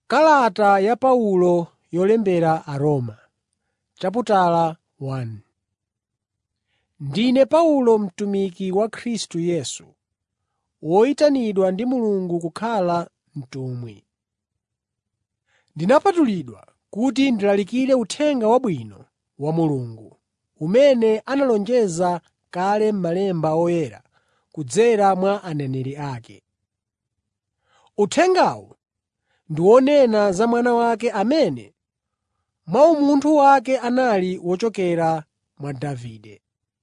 Kalata ya Paulo yolembera Aroma Ndine Paulo mtumiki wa Khristu Yesu, woyitanidwa ndi Mulungu kukhala mtumwi. Ndinapatulidwa kuti ndilalikire Uthenga Wabwino wa Mulungu, umene analonjeza kale m'Malemba Oyera kudzera mwa aneneri ake. Uthengawu ndi wonena za Mwana wake amene mwa umunthu wake anali wochokera mwa Davide.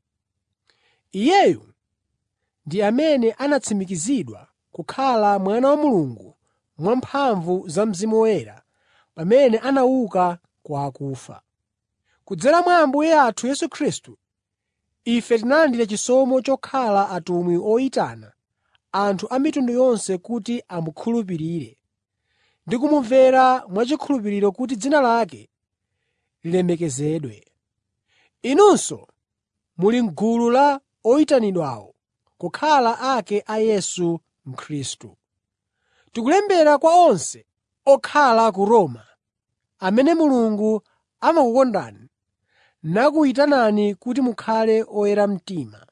Iyeyu ndi amene anatsimikizidwa kukhala Mwana wa Mulungu mwamphamvu za Mzimu Woyera pamene anauka kwa akufa. Kudzera mwa Ambuye athu Yesu Khristu, ife tinalandira chisomo chokhala atumwi oyitana anthu a mitundu yonse kuti amukhulupirire ndi kumumvera mwachikhulupiriro kuti dzina lake lilemekezedwe. Inunso muli m'gulu la oyitanidwawo kukhala ake a Yesu Khristu. Tikulembera kwa onse okhala ku Roma, amene Mulungu amakukondani nakuyitanani kuti mukhale oyera mtima.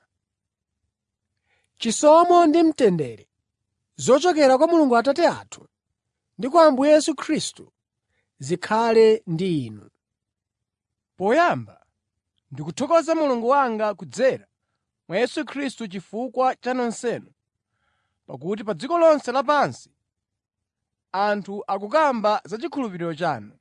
Chisomo ndi mtendere zochokera kwa Mulungu Atate athu ndi kwa Ambuye Yesu Khristu zikhale ndi inu. Poyamba ndikuthokoza Mulungu wanga kudzera mwa Yesu Khristu chifukwa cha nonsenu, pakuti pa dziko lonse lapansi anthu akukamba za chikhulupiriro chanu.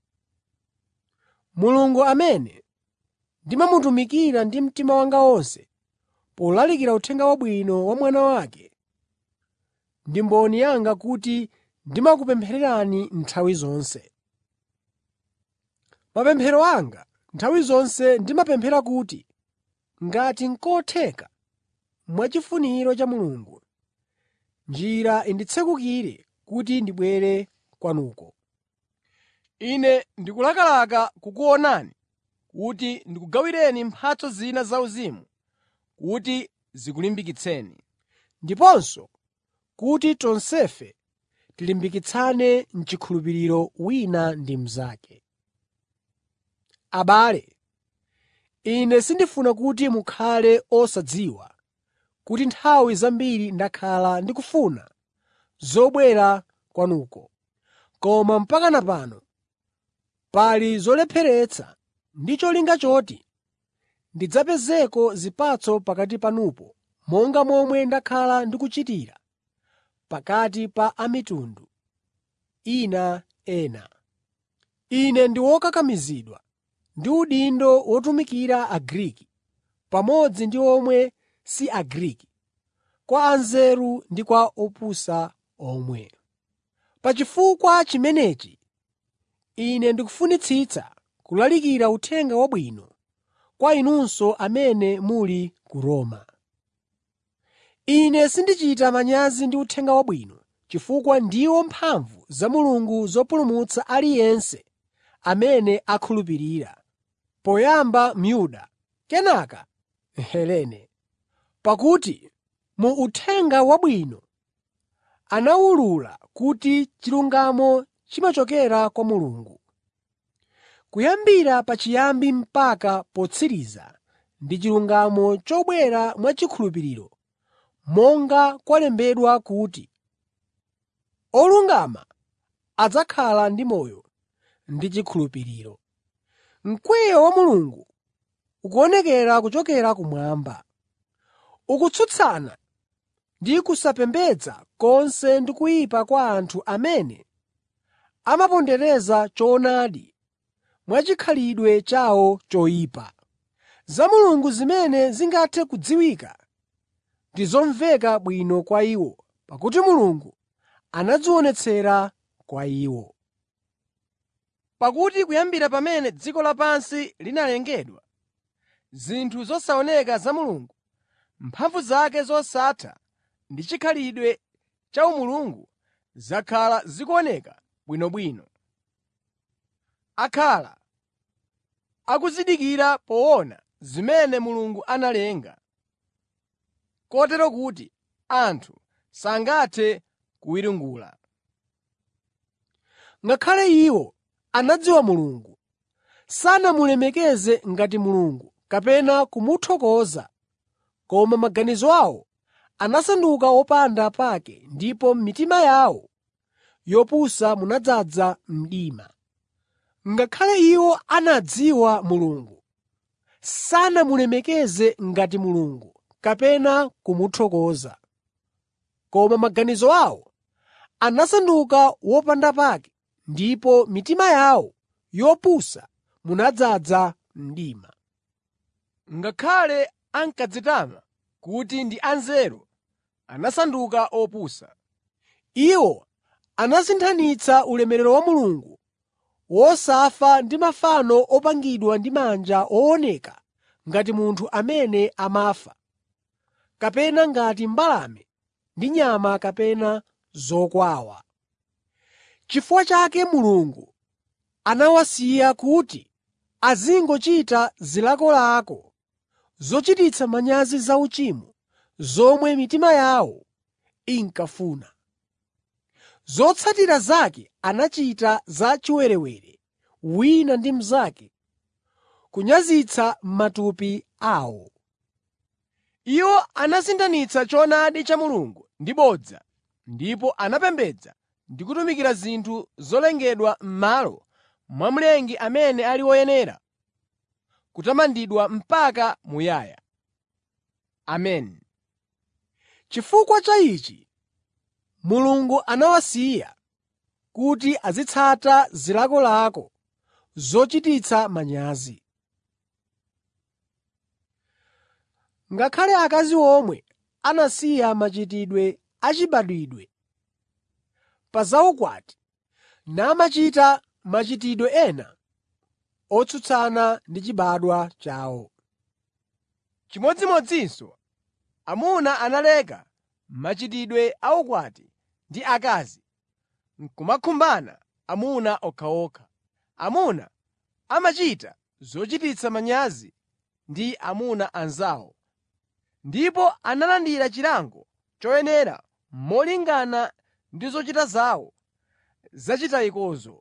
Mulungu amene ndimamutumikira ndi mtima wanga wonse polalikira Uthenga Wabwino wa Mwana wake, ndi mboni yanga kuti ndimakupemphererani nthawi zonse. Mapemphero anga nthawi zonse ndimapemphera kuti, ngati n'kotheka, mwachifuniro cha Mulungu, njira inditsekukire kuti ndibwere kwanuko. Ine ndikulakalaka kukuonani kuti ndikugawireni mphatso zina zauzimu kuti zikulimbikitseni. ndiponso kuti tonsefe tilimbikitsane m'chikhulupiriro wina ndi mnzake. Abale, ine sindifuna kuti mukhale osadziwa kuti nthawi zambiri ndakhala ndikufuna zobwera kwanuko, koma mpakana pano pali zolepheretsa ndi cholinga choti ndidzapezeko zipatso pakati panupo monga momwe ndakhala ndikuchitira pakati pa a mitundu ina ena. Ine ndi wokakamizidwa ndi udindo wotumikira Agriki pamodzi ndi omwe si Agriki, kwa anzeru ndi kwa opusa omwe. Pa chifukwa chimenechi ine ndikufunitsitsa kulalikira Uthenga Wabwino kwa inunso amene muli ku Roma. Ine sindichita manyazi ndi Uthenga Wabwino chifukwa ndiwo mphamvu za Mulungu zopulumutsa aliyense amene akhulupirira, poyamba Myuda, kenaka Mhelene. Pakuti mu Uthenga Wabwino anawulula kuti chilungamo chimachokera kwa Mulungu. Kuyambira pachiyambi mpaka potsiriza ndi chilungamo chobwera mwachikhulupiriro, monga kwalembedwa kuti, “Olungama adzakhala ndi moyo ndi chikhulupiriro.” Mkwiyo wa Mulungu ukuonekera kuchokera kumwamba, ukutsutsana ndi kusapembedza konse ndi kuyipa kwa anthu amene amapondereza choonadi mwachikhalidwe chawo choyipa. Za Mulungu zimene zingathe kudziwika ndi zomveka bwino kwa iwo, pakuti Mulungu anadzionetsera kwa iwo. Pakuti kuyambira pamene dziko lapansi linalengedwa, zinthu zosaoneka za Mulungu, mphamvu zake zosatha ndi chikhalidwe cha umulungu zakhala zikuoneka bwinobwino. Akhala akuzindikira poona zimene Mulungu analenga, kotero kuti anthu sangathe kuwiringula. Ngakhale iwo anadziwa Mulungu, sanamulemekeze ngati Mulungu kapena kumuthokoza, koma maganizo awo anasanduka opanda pake ndipo m'mitima yawo yopusa munadzaza mdima. Ngakhale iwo anadziwa Mulungu, sanamulemekeze ngati Mulungu kapena kumuthokoza, koma maganizo awo anasanduka wopanda pake ndipo mitima yawo yopusa munadzaza mdima. Ngakhale ankadzitama kuti ndi anzeru, anasanduka opusa. Iwo anasinthanitsa ulemerero wa Mulungu wosafa ndi mafano opangidwa ndi manja ooneka ngati munthu amene amafa, kapena ngati mbalame ndi nyama kapena zokwawa. Chifukwa chake Mulungu anawasiya kuti azingochita zilakolako zochititsa manyazi zauchimo zomwe mitima yawo inkafuna. Zotsatira zake anachita za chiwerewere wina ndi mnzake, kunyazitsa matupi awo. Iwo anasinthanitsa choonadi cha Mulungu ndi bodza ndipo anapembedza ndi kutumikira zinthu zolengedwa m'malo mwa Mlengi amene ali woyenera kutamandidwa mpaka muyaya. Ameni. Chifukwa cha ichi, Mulungu anawasiya kuti azitsata zilakolako zochititsa manyazi. Ngakhale akazi omwe anasiya machitidwe achibadwidwe pa zaukwati namachita machitidwe ena otsutsana ndi chibadwa chawo. Chimodzimodzinso amuna analeka machitidwe a ukwati ndi akazi n'kumakhumbana amuna okhaokha. Amuna amachita zochititsa manyazi ndi amuna anzawo, ndipo analandira chilango choyenera molingana ndi zochita zawo zachitayikozo.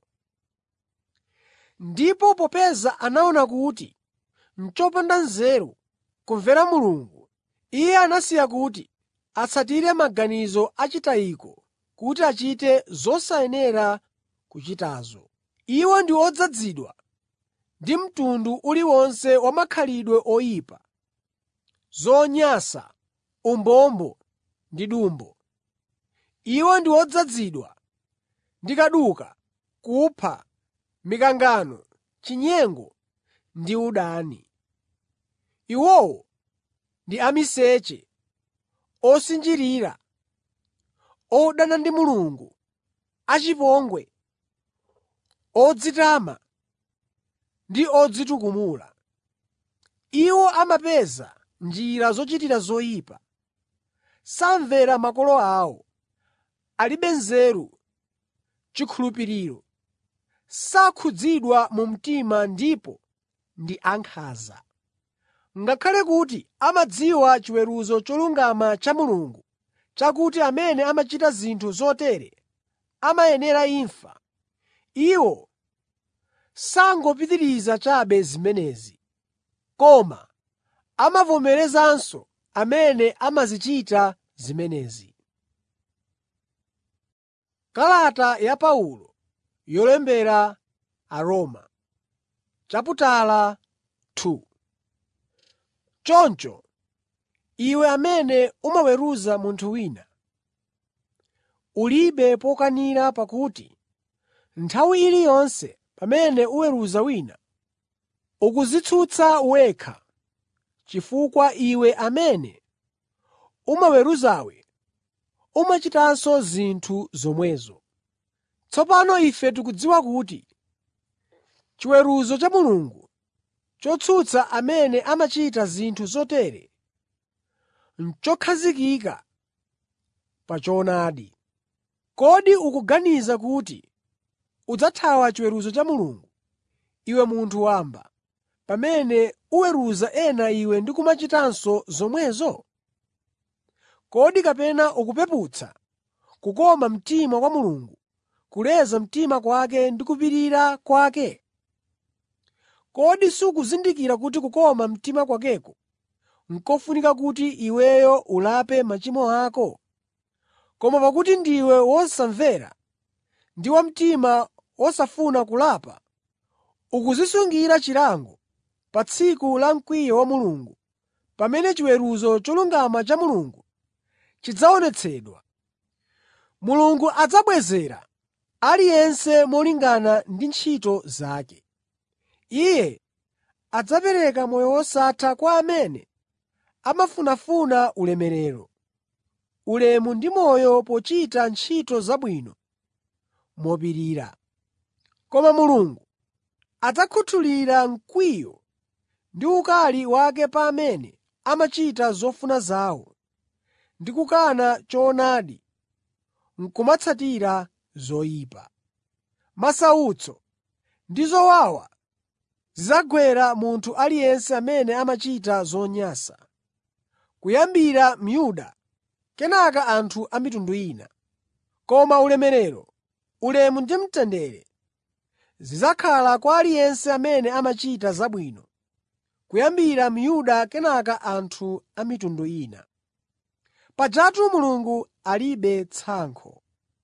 Ndipo popeza anaona kuti n'chopanda nzeru kumvera Mulungu, Iye anasiya kuti atsatire maganizo achitayiko kuti achite zosayenera kuchitazo. Iwo ndi odzazidwa ndi mtundu uliwonse wa makhalidwe oyipa, zonyansa, umbombo ndi dumbo. Iwo ndi odzazidwa ndi kaduka, kupha, mikangano, chinyengo ndi udani. Iwowo ndi amiseche, osinjirira, odana ndi Mulungu, achipongwe, odzitama ndi odzitukumula. Iwo amapeza njira zochitira zoyipa, samvera makolo awo, alibe nzeru, chikhulupiriro, sakhudzidwa mu mtima ndipo ndi ankhanza. Ngakhale kuti amadziwa chiweruzo cholungama cha Mulungu chakuti amene amachita zinthu zotere amayenera imfa, iwo sangopitiriza chabe zimenezi, koma amavomerezanso amene amazichita zimenezi. Kalata ya Paulo yolembera Aroma chaputala 2 Choncho, iwe amene umaweruza munthu wina, ulibe pokanira pakuti nthawi iliyonse pamene uweruza wina, ukudzitsutsa wekha, chifukwa iwe amene umaweruzawe umachitanso zinthu zomwezo. Tsopano ife tikudziwa kuti chiweruzo cha Mulungu chotsutsa amene amachita zinthu zotere n'chokhazikika pa choonadi. Kodi ukuganiza kuti udzathawa chiweruzo cha Mulungu, iwe munthu wamba, pamene uweruza ena iwe ndi kumachitanso zomwezo? Kodi kapena ukupeputsa kukoma mtima kwa Mulungu kuleza mtima kwake ndi kupirira kwake? Kodi sukuzindikira kuti kukoma mtima kwakeko n'kofunika kuti iweyo ulape machimo ako? Koma pakuti ndiwe wosamvera ndi wa mtima wosafuna kulapa, ukudzisungira chilango pa tsiku la mkwiyo wa Mulungu, pamene chiweruzo cholungama cha Mulungu chidzaonetsedwa. Mulungu adzabwezera aliyense molingana ndi ntchito zake. Iye adzapereka moyo wosatha kwa amene amafunafuna ulemerero, ulemu ndi moyo pochita ntchito zabwino mopirira. Koma Mulungu adzakhuthulira mkwiyo ndi ukali wake pa amene amachita zofuna zawo ndi kukana choonadi n'kumatsatira zoyipa. Masautso ndi zowawa zidzagwera munthu aliyense amene amachita zonyansa, kuyambira Myuda kenaka anthu a mitundu ina. Koma ulemerero, ulemu ndi mtendere zidzakhala kwa aliyense amene amachita zabwino, kuyambira Myuda kenaka anthu a mitundu ina. Pajatu Mulungu alibe tsankho.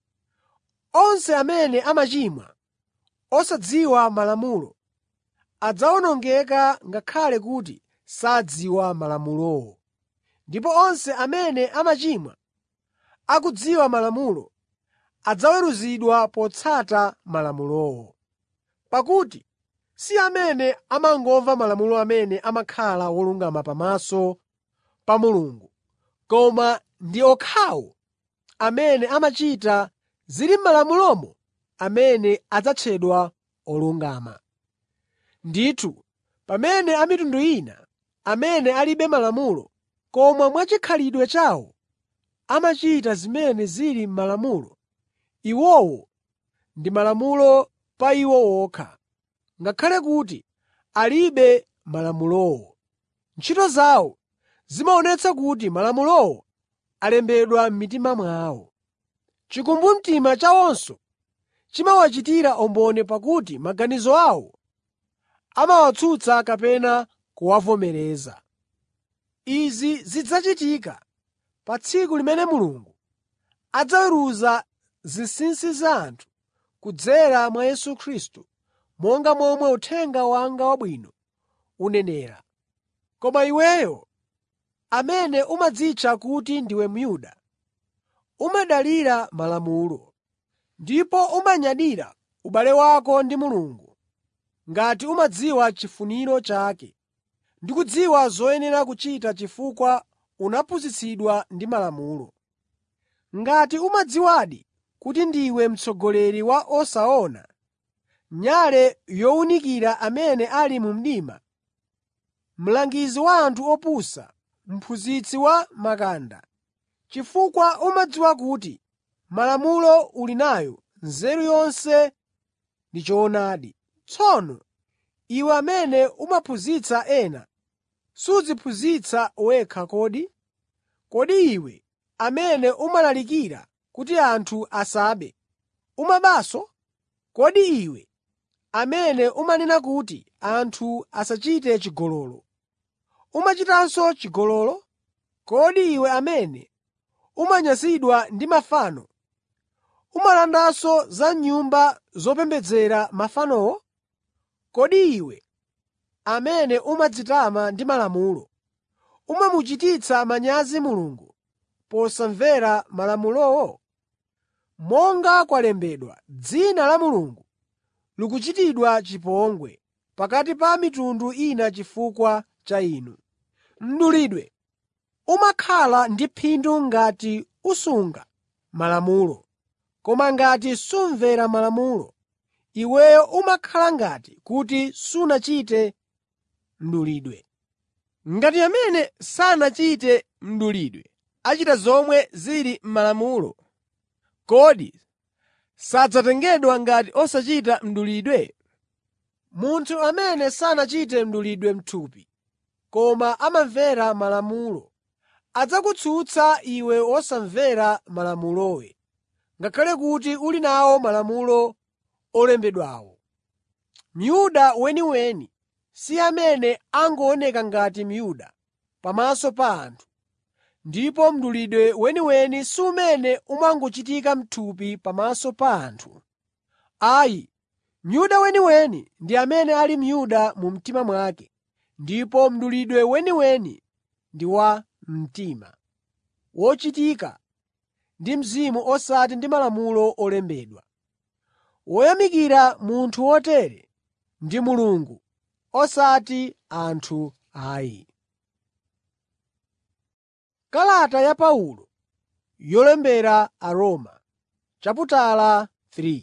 Onse amene amachimwa osadziwa Malamulo adzawonongeka ngakhale kuti sadziwa Malamulowo. Ndipo onse amene amachimwa akudziwa Malamulo adzaweruzidwa potsata Malamulowo. Pakuti si amene amangomva Malamulo amene amakhala wolungama pamaso pa Mulungu, koma ndi okhawo amene amachita zili m'Malamulomo amene adzatchedwa olungama. Ndithu, pamene a mitundu ina, amene alibe Malamulo, koma mwachikhalidwe chawo amachita zimene zili m'Malamulo, iwowo ndi Malamulo pa iwo okha, ngakhale kuti alibe Malamulowo. Ntchito zawo zimaonetsa kuti Malamulowo alembedwa m'mitima mwawo. Chikumbumtima chawonso chimawachitira umboni pakuti maganizo awo amawatsutsa kapena kuwavomereza. Izi zidzachitika pa tsiku limene Mulungu adzaweruza zinsinsi za anthu kudzera mwa Yesu Khristu, monga momwe uthenga wanga wabwino unenera. Koma iweyo, amene umadzitcha kuti ndiwe Myuda, umadalira Malamulo, ndipo umanyadira ubale wako ndi Mulungu, ngati umadziwa chifuniro chake ndi kudziwa zoyenera kuchita chifukwa unaphunzitsidwa ndi Malamulo. Ngati umadziwadi kuti ndiwe mtsogoleri wa osaona, nyale yowunikira amene ali mu mdima, mlangizi wa anthu opusa, mphunzitsi wa makanda, chifukwa umadziwa kuti Malamulo uli nayo nzeru yonse ndi choonadi. Tsono iwe amene umaphunzitsa ena, sudziphunzitsa wekha kodi? Kodi iwe amene umalalikira kuti anthu asabe, umabanso? Kodi iwe amene umanena kuti anthu asachite chigololo, umachitanso chigololo? Kodi iwe amene umanyansidwa ndi mafano, umalandanso za nyumba zopembedzera mafanowo? Kodi iwe amene umadzitama ndi Malamulo, umamuchititsa manyazi Mulungu posamvera Malamulowo? Monga kwalembedwa, dzina la Mulungu likuchitidwa chipongwe pakati pa mitundu ina chifukwa cha inu. Mdulidwe umakhala ndi phindu ngati usunga Malamulo, koma ngati sumvera Malamulo, iweyo umakhala ngati kuti sunachite mdulidwe. Ngati amene sanachite mdulidwe achita zomwe zili m'Malamulo, kodi sadzatengedwa ngati osachita mdulidwe? Munthu amene sanachite mdulidwe m'thupi, koma amamvera Malamulo, adzakutsutsa iwe wosamvera Malamulowe, ngakhale kuti uli nawo malamulo olembedwawo. Myuda weniweni si amene angooneka ngati Myuda pamaso pa anthu, ndipo mdulidwe weniweni si umene umangochitika m'thupi pamaso pa anthu. Ayi, Myuda weniweni ndi amene ali Myuda mu mtima mwake, ndipo mdulidwe weniweni ndi wa mtima, wochitika ndi Mzimu osati ndi malamulo olembedwa. Woyamikira munthu wotere ndi Mulungu, osati anthu ayi. Kalata ya Paulo yolembera Aroma, chaputala 3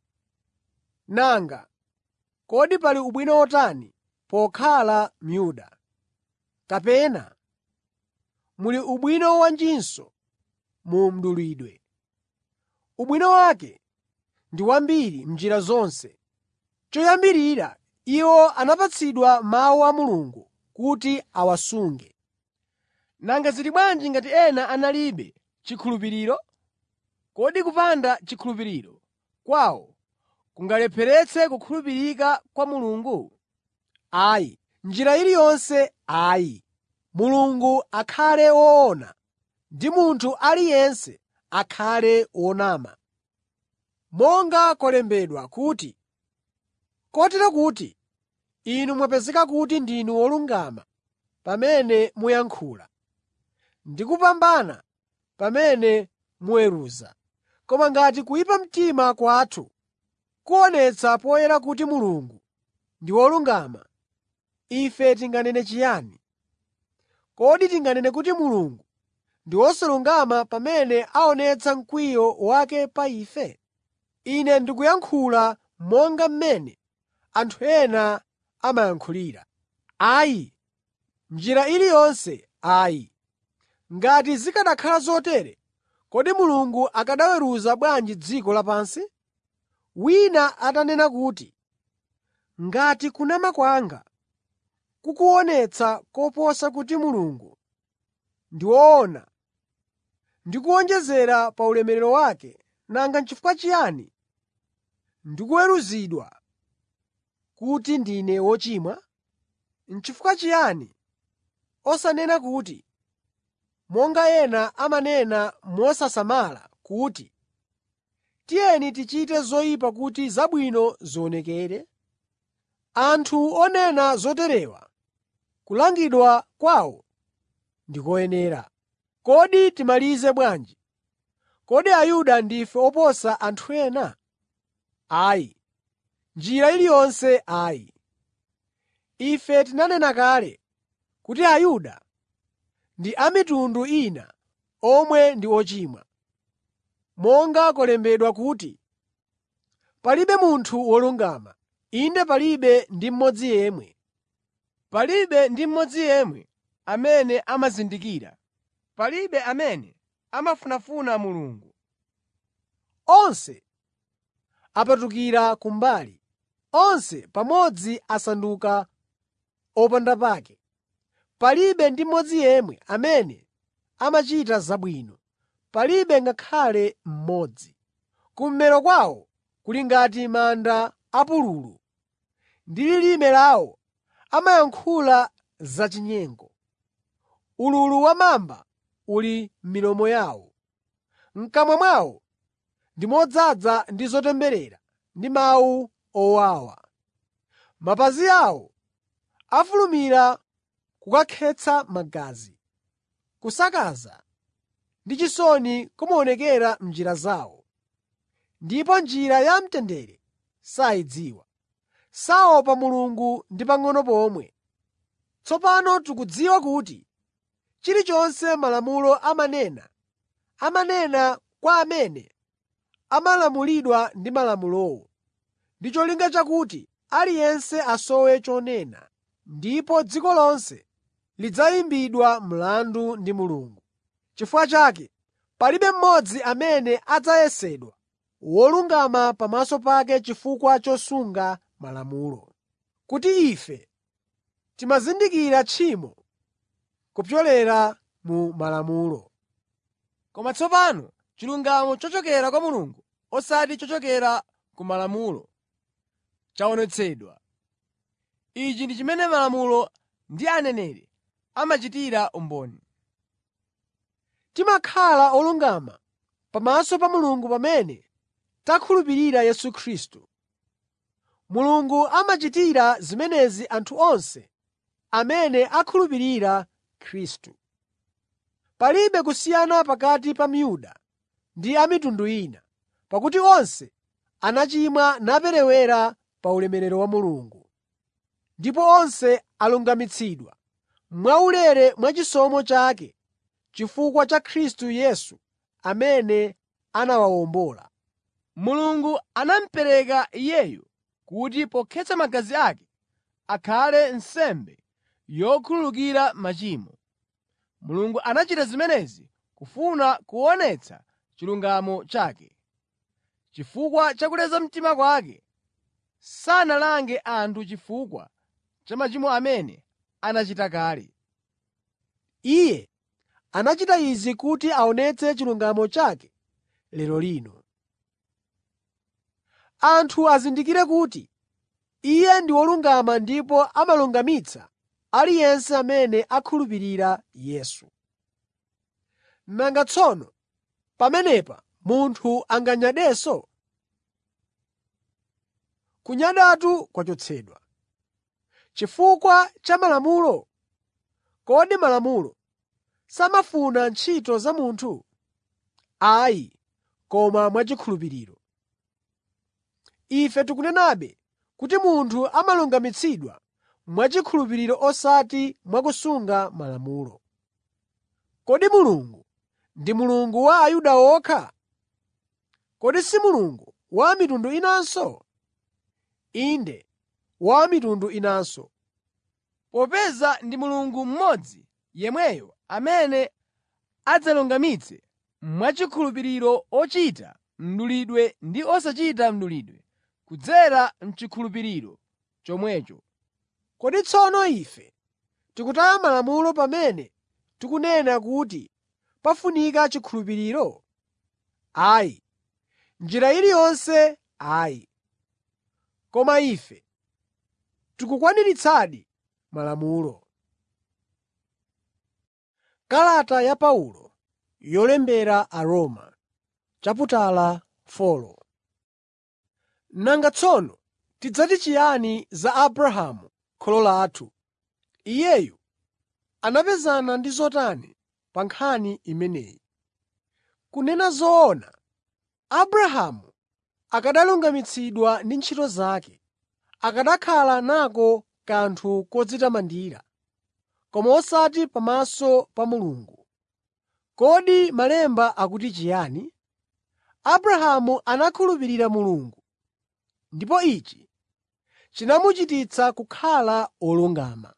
Nanga kodi pali ubwino otani pokhala Myuda? Kapena muli ubwino wanjinso mu mdulidwe? Ubwino wake ndi wambiri m'njira zonse. Choyambirira iwo anapatsidwa Mawu a Mulungu kuti awasunge. Nanga zili bwanji ngati ena analibe chikhulupiriro? Kodi kupanda chikhulupiriro kwawo kungalepheretse kukhulupirika kwa Mulungu? Ayi, m'njira iliyonse ayi. Mulungu akhale woona ndi munthu aliyense akhale wonama. Monga kwalembedwa kuti, “Kotero kuti inu mwapezeka kuti ndinu wolungama pamene muyankhula, ndi kupambana pamene muweruza.” Koma ngati kuyipa mtima kwathu kuonetsa poyera kuti Mulungu ndi wolungama, ife tinganene chiyani? Kodi tinganene kuti Mulungu ndi wosalungama pamene aonetsa mkwiyo wake pa ife? Ine ndikuyankhula monga mmene anthu ena amayankhulira. Ayi, m'njira iliyonse ayi. Ngati zikanakhala zotere, kodi Mulungu akanaweruza bwanji dziko lapansi? Wina atanena kuti, “Ngati kunama kwanga kukuonetsa koposa kuti Mulungu ndi woona ndi kuwonjezera pa ulemerero wake, nanga n'chifukwa chiyani ndikuweruzidwa kuti ndine wochimwa? N'chifukwa chiyani osanena kuti, monga ena amanena mosasamala kuti, “Tiyeni tichite zoyipa kuti zabwino zionekere”? Anthu onena zoterewa kulangidwa kwawo ndi koyenera. Kodi timalize bwanji? Kodi Ayuda ndife oposa anthu ena? Ayi, m'njira iliyonse ayi. Ife tinanena kale kuti Ayuda ndi a mitundu ina omwe ndi ochimwa. Monga kwalembedwa kuti, “Palibe munthu wolungama, inde palibe ndi mmodzi yemwe. Palibe ndi mmodzi yemwe amene amazindikira, palibe amene amafunafuna Mulungu. Onse apatukira kumbali, onse pamodzi asanduka opandapake. Palibe ndi mmodzi yemwe amene amachita zabwino, palibe ngakhale mmodzi. Kummero kwawo kuli ngati manda apululu, ndi lilime lawo amayankhula zachinyengo. Ululu wa mamba uli m'milomo yawo. M'kamwa mwawo ndi modzaza ndi zotemberera ndi mawu owawa. Mapazi awo afulumira kukakhetsa magazi. Kusakaza ndi chisoni kumaonekera m'njira zawo, ndipo njira ya mtendere sayidziwa. Saopa Mulungu ndi pang'ono pomwe. Tsopano tikudziwa kuti chilichonse Malamulo amanena, amanena kwa amene amalamulidwa ndi Malamulowo, ndi cholinga chakuti aliyense asowe chonena, ndipo dziko lonse lidzayimbidwa mlandu ndi Mulungu. N'chifukwa chake palibe mmodzi amene adzayesedwa wolungama pamaso pake chifukwa chosunga Malamulo. Kuti ife timazindikira tchimo kupyolera mu Malamulo. Koma tsopano chilungamo chochokera kwa Mulungu osati chochokera ku Malamulo, chaonetsedwa. Ichi ndi chimene Malamulo ndi Aneneri amachitira umboni. Timakhala olungama pamaso pa Mulungu pamene takhulupirira Yesu Khristu. Mulungu amachitira zimenezi anthu onse amene akhulupirira Khristu. Palibe kusiyana pakati pa Myuda ndi a mitundu ina, pakuti onse anachimwa naperewera pa ulemerero wa Mulungu. Ndipo onse alungamitsidwa mwaulere mwa chisomo chake chifukwa cha Khristu Yesu amene anawawombola. Mulungu anamupereka Iyeyu kuti pokhetsa magazi ake akhale nsembe yokhululukira machimo. Mulungu anachita zimenezi kufuna kuonetsa chilungamo chake. Chifukwa cha kuleza mtima kwake, sanalange anthu chifukwa cha machimo amene anachita kale. Iye anachita izi kuti aonetse chilungamo chake lero lino. Anthu azindikire kuti Iye ndi wolungama ndipo amalungamitsa aliyense amene akhulupirira Yesu. Nanga tsono pamenepa munthu anganyadenso? Kunyadatu kwachotsedwa. Chifukwa cha Malamulo? Kodi Malamulo samafuna ntchito za munthu? Ayi, koma mwachikhulupiriro. Ife tikunenabe kuti munthu amalungamitsidwa mwachikhulupiriro osati mwakusunga Malamulo. Kodi Mulungu ndi Mulungu wa Ayuda okha? Kodi si Mulungu wa a mitundu inanso? Inde, wa a mitundu inanso. Popeza ndi Mulungu mmodzi yemweyo amene adzalungamitse mwachikhulupiriro ochita mdulidwe ndi osachita mdulidwe kudzera m'chikhulupiriro chomwecho. Kodi tsono ife tikutaya Malamulo pamene tikunena kuti pafunika chikhulupiriro? Ayi, m'njira iliyonse ayi. Koma ife tikukwaniritsadi Malamulo. Kalata ya Paulo yolembera Aroma chaputala 4 Nanga tsono tidzati chiyani za Abrahamu kholo lathu? Iyeyu anapezana ndi zotani pa nkhani imeneyi? Kunena zoona, Abrahamu akanalungamitsidwa ndi ntchito zake, akanakhala nako kanthu kodzitamandira, koma osati pamaso pa Mulungu. Kodi Malemba akuti chiyani? Abrahamu anakhulupirira Mulungu, ndipo ichi chinamuchititsa kukhala wolungama.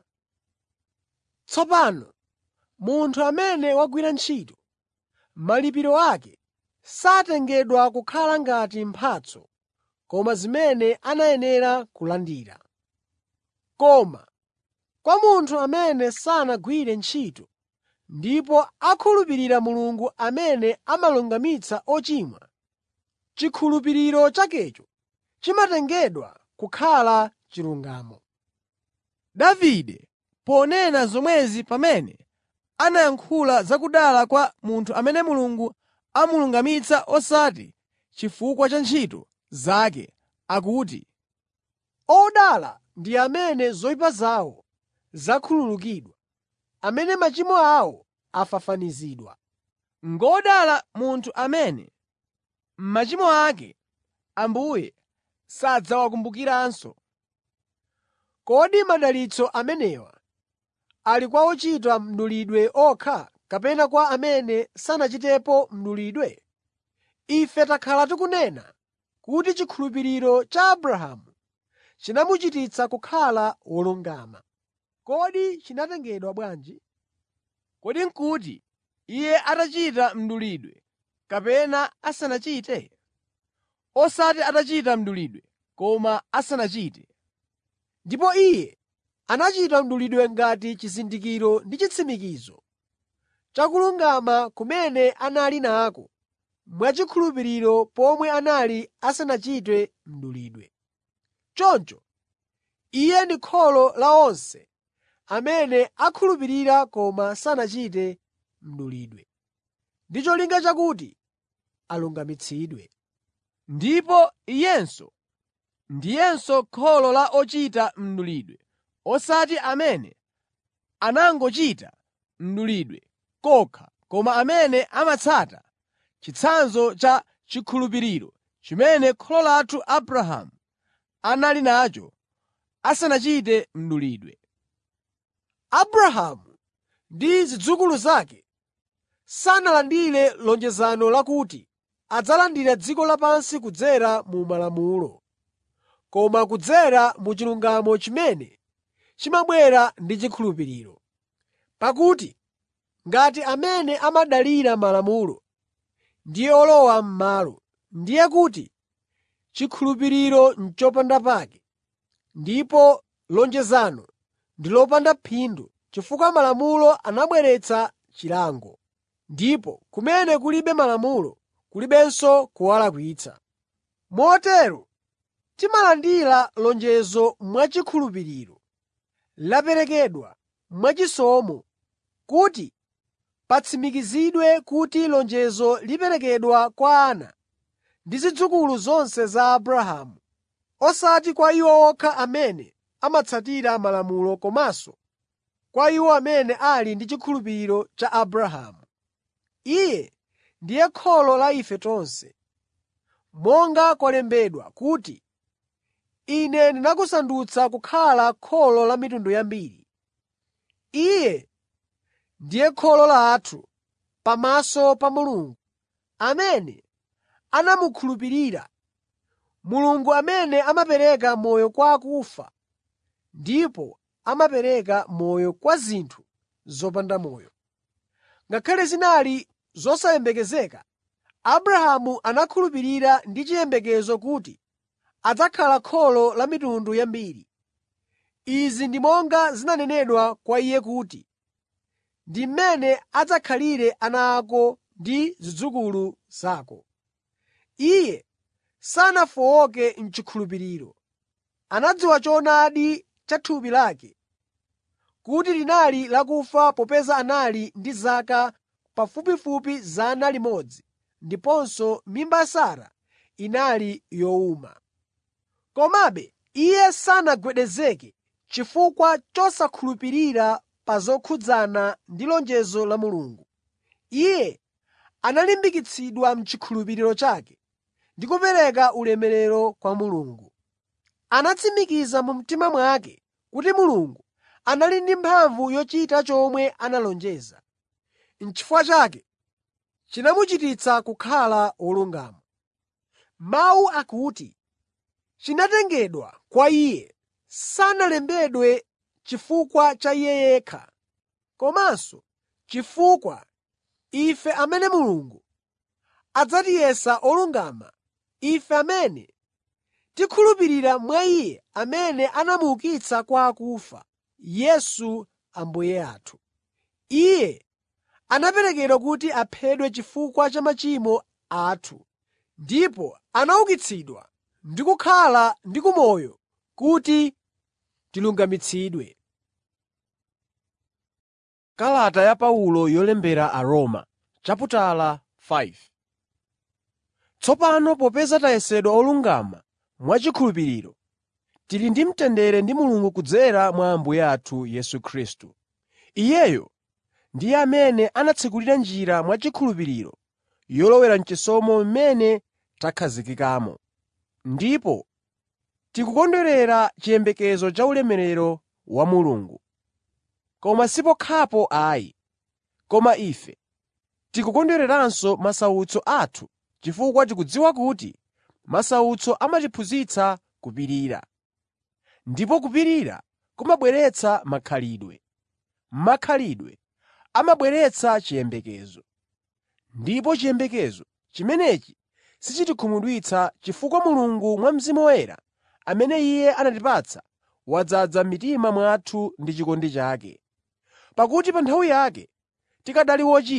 Tsopano munthu amene wagwira ntchito, malipiro ake satengedwa kukhala ngati mphatso koma zimene anayenera kulandira. Koma kwa munthu amene sanagwire ntchito ndipo akhulupirira Mulungu amene amalungamitsa ochimwa, chikhulupiriro chakecho chimatengedwa kukhala chilungamo. Davide ponena zomwezi pamene anayankhula za kudala kwa munthu amene Mulungu amulungamitsa osati chifukwa cha ntchito zake, akuti, Odala ndi amene zoyipa zawo zakhululukidwa, amene machimo awo afafanizidwa. “Ngodala munthu amene machimo ake Ambuye sadzawakumbukiranso.” Kodi madalitso amenewa ali kwa ochita mdulidwe okha kapena kwa amene sanachitepo mdulidwe? Ife takhala tikunena kuti chikhulupiriro cha Abrahamu chinamuchititsa kukhala wolungama. Kodi chinatengedwa bwanji? Kodi n'kuti iye atachita mdulidwe kapena asanachite? Osati atachita mdulidwe koma asanachite. Ndipo iye anachita mdulidwe ngati chizindikiro ndi chitsimikizo cha kulungama kumene anali nako mwachikhulupiriro pomwe anali asanachite mdulidwe. Choncho Iye ndi kholo la onse amene akhulupirira koma sanachite mdulidwe, ndi cholinga chakuti alungamitsidwe. Ndipo Iyenso ndiyenso kholo la ochita mdulidwe, osati amene anangochita mdulidwe kokha koma amene amatsata chitsanzo cha chikhulupiriro chimene kholo lathu Abrahamu anali nacho asanachite mdulidwe. Abrahamu ndi zidzukulu zake sanalandire lonjezano lakuti adzalandira dziko lapansi kudzera mu Malamulo, koma kudzera mu chilungamo chimene chimabwera ndi chikhulupiriro. Pakuti ngati amene amadalira Malamulo ndiye olowa m'malo, ndiye kuti chikhulupiriro n'chopanda pake, ndipo lonjezano ndi lopanda phindu chifukwa Malamulo anabweretsa chilango, ndipo kumene kulibe Malamulo kulibenso kuwalakwitsa. Motero timalandira lonjezo mwachikhulupiriro, laperekedwa mwachisomo kuti patsimikizidwe kuti lonjezo liperekedwa kwa ana ndi zidzukulu zonse za Abrahamu, osati kwa iwo okha amene amatsatira Malamulo komanso kwa iwo amene ali ndi chikhulupiriro cha Abrahamu. Iye ndiye kholo la ife tonse. Monga kwalembedwa kuti, “Ine ndinakusandutsa kukhala kholo la mitundu yambiri.” Iye ndiye kholo lathu pamaso pa Mulungu, amene anamukhulupirira, Mulungu amene amapereka moyo kwa akufa ndipo amapereka moyo kwa zinthu zopanda moyo. Ngakhale zinali zosayembekezeka, Abrahamu anakhulupirira ndi chiyembekezo kuti adzakhala kholo la mitundu yambiri. Izi ndi monga zinanenedwa kwa iye kuti, “Ndi mmene adzakhalire ana ako ndi zidzukulu zako.” Iye sanafowoke m'chikhulupiriro. Anadziwa choonadi cha thupi lake, kuti linali lakufa popeza anali ndi zaka pafupifupi 100 ndiponso mimba ya Sara inali yowuma. Komabe iye sanagwedezeke chifukwa chosakhulupirira pa zokhudzana ndi lonjezo la Mulungu. Iye analimbikitsidwa m'chikhulupiriro chake ndi kupereka ulemerero kwa Mulungu. Anatsimikiza mu mtima mwake kuti Mulungu anali ndi mphamvu yochita chomwe analonjeza. N'chifukwa chake chinamuchititsa kukhala wolungama. Mawu akuti, “Chinatengedwa kwa iye,” sanalembedwe chifukwa cha iye yekha, komanso chifukwa ife amene Mulungu adzatiyesa olungama, ife amene tikhulupirira mwa Iye amene anamuukitsa kwa akufa, Yesu Ambuye athu. Iye anaperekedwa kuti aphedwe chifukwa cha machimo athu, ndipo anaukitsidwa ndi kukhala ndi kumoyo kuti tilungamitsidwe. Kalata ya Paulo yolembera Aroma chaputala 5 Tsopano popeza tayesedwa olungama mwachikhulupiriro, tili ndi mtendere ndi Mulungu kudzera mwa Ambuye athu Yesu Khristu. Iyeyo ndiye amene anatsekulira njira mwachikhulupiriro yolowera m'chisomo mmene takhazikikamo. Ndipo tikukondwerera chiyembekezo cha ulemerero wa Mulungu. Koma si pokhapo ayi, koma ife tikukondwereranso masautso athu chifukwa tikudziwa kuti masautso amatiphunzitsa kupirira. Ndipo kupirira kumabweretsa makhalidwe, makhalidwe amabweretsa chiyembekezo. Ndipo chiyembekezo chimenechi sichitikhumudwitsa chifukwa Mulungu mwa Mzimu Woyera amene Iye anatipatsa wadzaza m'mitima mwathu ndi chikondi chake. Pakuti pa nthawi yake tikanali ochimwa,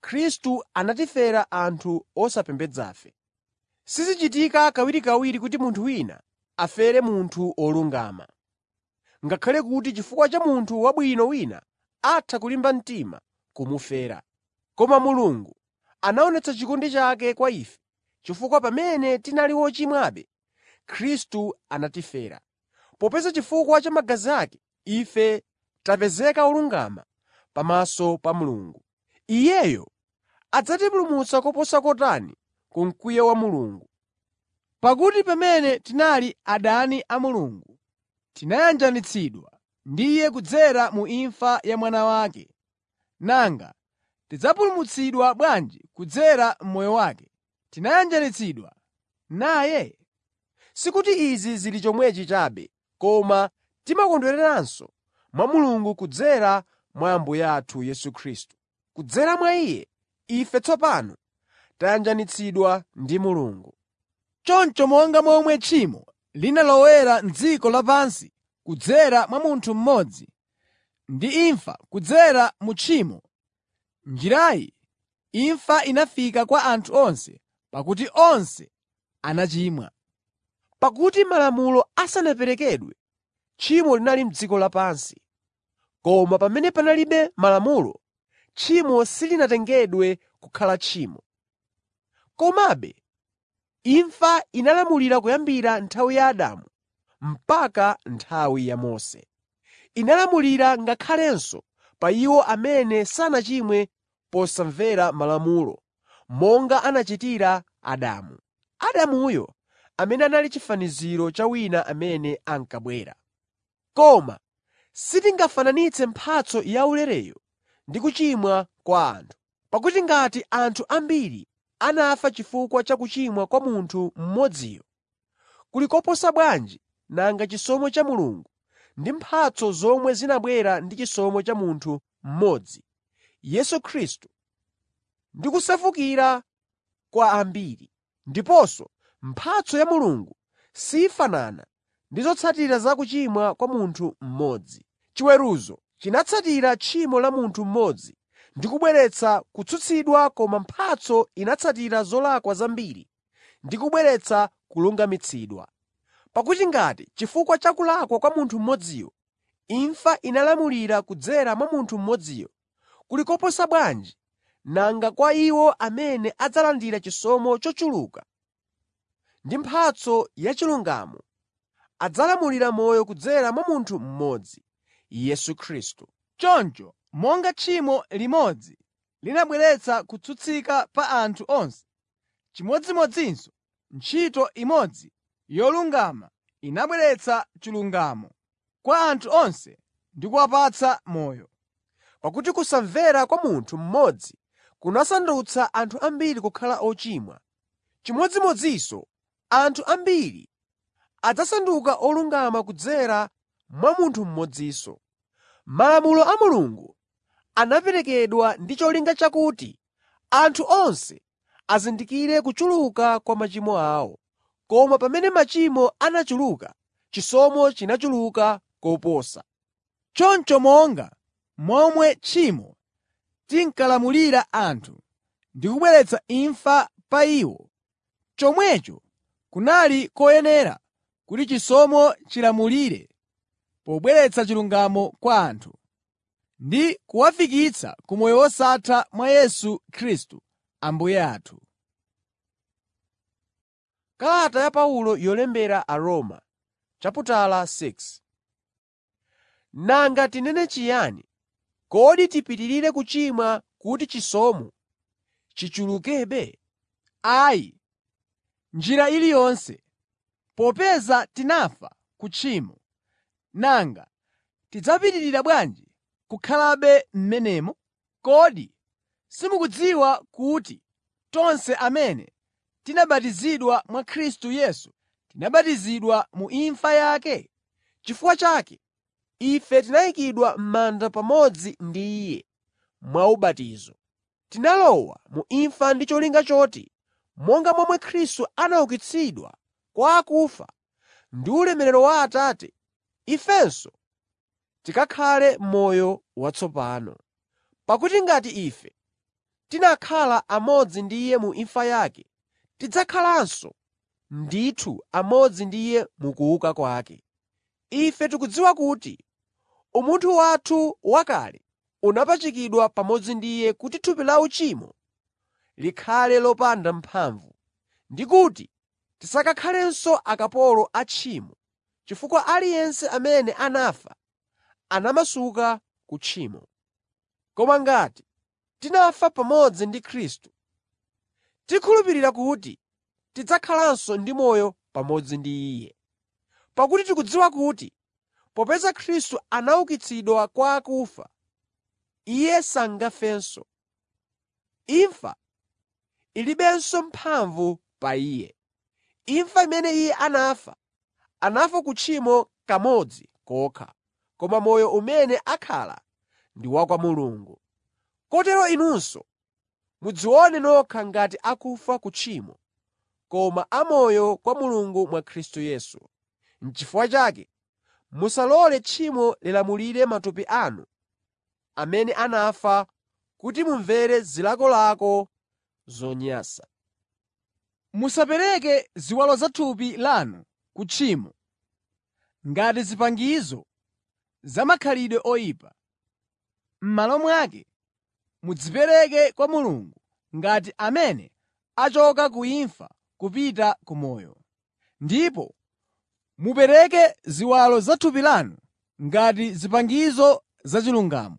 Khristu anatifera anthu osapembedzafe. Sizichitika kawirikawiri kuti munthu wina afere munthu wolungama. Ngakhale kuti chifukwa cha munthu wabwino wina atha kulimba mtima kumufera. Koma Mulungu anaonetsa chikondi chake kwa ife chifukwa pamene tinali ochimwabe, Khristu anatifera. Popeza chifukwa cha magazi ake, ife tapezeka olungama pamaso pa Mulungu. Iyeyo adzatipulumutsa koposa kotani ku mkwiyo wa Mulungu. Pakuti pamene tinali adani a Mulungu, tinayanjanitsidwa ndi Iye kudzera mu imfa ya Mwana wake. Nanga tidzapulumutsidwa bwanji kudzera m'moyo wake, tinayanjanitsidwa naye? Sikuti izi zili chomwechi chabe, koma timakondweranso mwa Mulungu kudzera mwa Ambuye athu Yesu Khristu. Kudzera mwa Iye, ife tsopano tayanjanitsidwa ndi Mulungu. Choncho monga momwe tchimo linalowera m'dziko lapansi kudzera mwa munthu mmodzi, ndi imfa kudzera mu tchimo, m'njirayi imfa inafika kwa anthu onse pakuti onse anachimwa. Pakuti Malamulo asanaperekedwe, tchimo linali m'dziko lapansi. Koma pamene panalibe Malamulo, tchimo silinatengedwe kukhala tchimo. Komabe imfa inalamulira kuyambira nthawi ya Adamu mpaka nthawi ya Mose. Inalamulira ngakhalenso pa iwo amene sanachimwe posamvera Malamulo, monga anachitira Adamu. Adamuyo amene anali chifaniziro cha wina amene ankabwera. Koma sitingafananitse mphatso yaulereyo ndi kuchimwa kwa anthu. Pakuti ngati anthu ambiri anafa chifukwa cha kuchimwa kwa munthu mmodziyo, kuli koposa bwanji nanga chisomo cha Mulungu ndi mphatso zomwe zinabwera ndi chisomo cha munthu mmodzi, Yesu Khristu, ndi kusefukira kwa ambiri. Ndiponso mphatso ya Mulungu sifanana ndi zotsatira za kuchimwa kwa munthu mmodzi. Chiweruzo chinatsatira tchimo la munthu mmodzi ndi kubweretsa kutsutsidwa koma mphatso inatsatira zolakwa zambiri ndi kubweretsa kulungamitsidwa. Pakuti ngati chifukwa cha kulakwa kwa munthu mmodziyo, imfa inalamulira kudzera mwa munthu mmodziyo, kuli koposa bwanji nanga kwa iwo amene adzalandira chisomo chochuluka ndi mphatso yachilungamo, adzalamulira moyo kudzera mwa munthu mmodzi, Yesu Khristu. Choncho monga tchimo limodzi linabweretsa kutsutsika pa anthu onse, chimodzimodzinso ntchito imodzi yolungama inabweretsa chilungamo kwa anthu onse ndi kuwapatsa moyo. Pakuti kusamvera kwa munthu mmodzi kunasandutsa anthu ambiri kukhala ochimwa, chimodzimodzinso anthu ambiri adzasanduka olungama kudzera mwa munthu mmodzinso. Malamulo a Mulungu anaperekedwa ndi cholinga chakuti anthu onse azindikire kuchuluka kwa machimo awo. Koma pamene machimo anachuluka, chisomo chinachuluka koposa. Choncho monga momwe tchimo tinkalamulira anthu ndi kubweretsa imfa pa iwo, chomwecho kunali koyenera kuti chisomo chilamulire pobweretsa chilungamo kwa anthu, ndi kuwafikitsa ku moyo wosatha mwa Yesu Khristu Ambuye athu. Kalata ya Paulo yolembera Aroma, chaputala 6 Nanga tinene chiyani? Kodi tipitirire kuchimwa kuti chisomo chichulukebe? Ayi, njira iliyonse! Popeza tinafa ku tchimo, nanga tidzapitirira bwanji kukhalabe m'menemo? Kodi simukudziwa kuti tonse amene tinabatizidwa mwa Khristu Yesu tinabatizidwa mu imfa yake? Chifukwa chake, ife tinayikidwa m'manda pamodzi ndi Iye mwa ubatizo. Tinalowa mu imfa ndi cholinga choti, monga momwe Khristu anaukitsidwa kwa akufa ndi ulemerero wa Atate, ifenso tikakhale m'moyo watsopano. Pakuti ngati ife tinakhala amodzi ndi Iye mu imfa yake, tidzakhalanso ndithu amodzi ndi Iye mu kuuka kwake. Ife tikudziwa kuti umunthu wathu wakale unapachikidwa pamodzi ndi Iye kuti thupi la uchimo likhale lopanda mphamvu, ndi kuti tisakakhalenso akapolo a tchimo, chifukwa aliyense amene anafa anamasuka ku tchimo. Koma ngati tinafa pamodzi ndi Khristu, tikhulupirira kuti tidzakhalanso ndi moyo pamodzi ndi Iye. Pakuti tikudziwa kuti popeza Khristu anaukitsidwa kwa akufa, Iye sangafenso. Imfa ilibenso mphamvu pa Iye. Imfa imene Iye anafa, anafa ku tchimo kamodzi kokha, koma moyo umene akhala ndi wa kwa Mulungu. Kotero inunso mudzione nokha ngati akufa ku tchimo, koma amoyo kwa Mulungu mwa Khristu Yesu. N'chifukwa chake musalole tchimo lilamulire matupi anu amene anafa kuti mumvere zilakolako zonyansa. Musapereke ziwalo za thupi lanu ku tchimo ngati zipangizo za makhalidwe oyipa. M'malo mwake, mudzipereke kwa Mulungu ngati amene achoka ku imfa kupita ku moyo. Ndipo mupereke ziwalo za thupi lanu ngati zipangizo zachilungamo.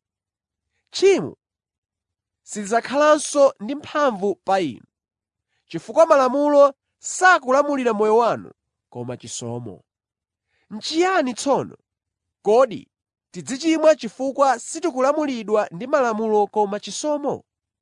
Tchimo silidzakhalanso ndi mphamvu pa inu, chifukwa Malamulo sakulamulira moyo wanu koma chisomo. N'chiyani tsono? Kodi tidzichimwa chifukwa sitikulamulidwa ndi Malamulo koma chisomo?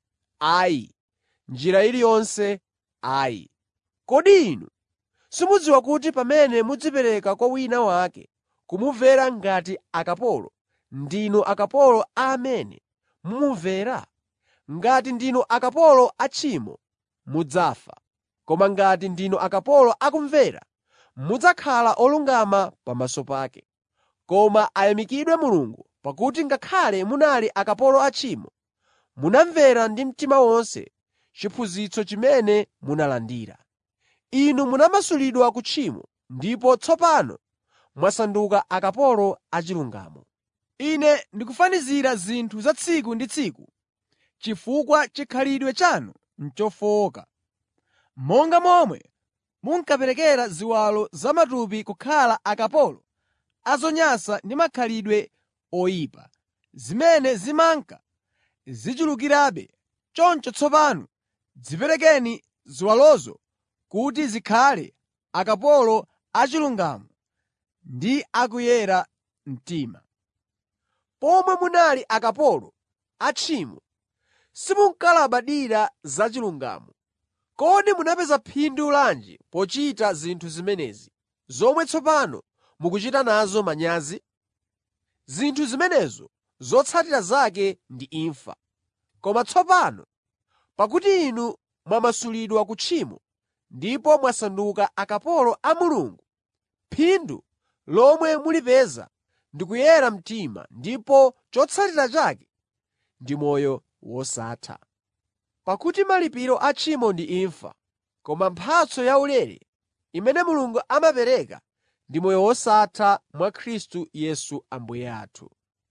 Ayi, m'njira iliyonse ayi! Kodi inu simudziwa kuti pamene mudzipereka kwa wina wake kumumvera ngati akapolo, ndinu akapolo a amene mumumvera? Ngati ndinu akapolo a tchimo, mudzafa. Koma ngati ndinu akapolo akumvera, mudzakhala olungama pamaso pake. Koma ayamikidwe Mulungu pakuti ngakhale munali akapolo a tchimo, munamvera ndi mtima wonse chiphunzitso chimene munalandira. Inu munamasulidwa ku tchimo ndipo tsopano mwasanduka akapolo achilungamo. Ine ndikufanizira zinthu za tsiku ndi tsiku chifukwa chikhalidwe chanu n'chofowoka. Monga momwe munkaperekera ziwalo za matupi kukhala akapolo a zonyansa ndi makhalidwe oyipa, zimene zimanka zichulukirabe, choncho tsopano dziperekeni ziwalozo kuti zikhale akapolo achilungamo ndi akuyera mtima. Pomwe munali akapolo a tchimo, simunkalabadira za chilungamo. Kodi munapeza phindu lanji pochita zinthu zimenezi, zomwe tsopano mukuchita nazo manyazi? Zinthu zimenezo zotsatira zake ndi imfa. Koma tsopano, pakuti inu mwamasulidwa ku tchimo ndipo mwasanduka akapolo a Mulungu, phindu lomwe mulipeza ndi kuyera mtima ndipo chotsatira chake ndi moyo wosatha. Pakuti malipiro a tchimo ndi imfa, koma mphatso yaulere imene Mulungu amapereka ndi moyo wosatha mwa Khristu Yesu Ambuye athu.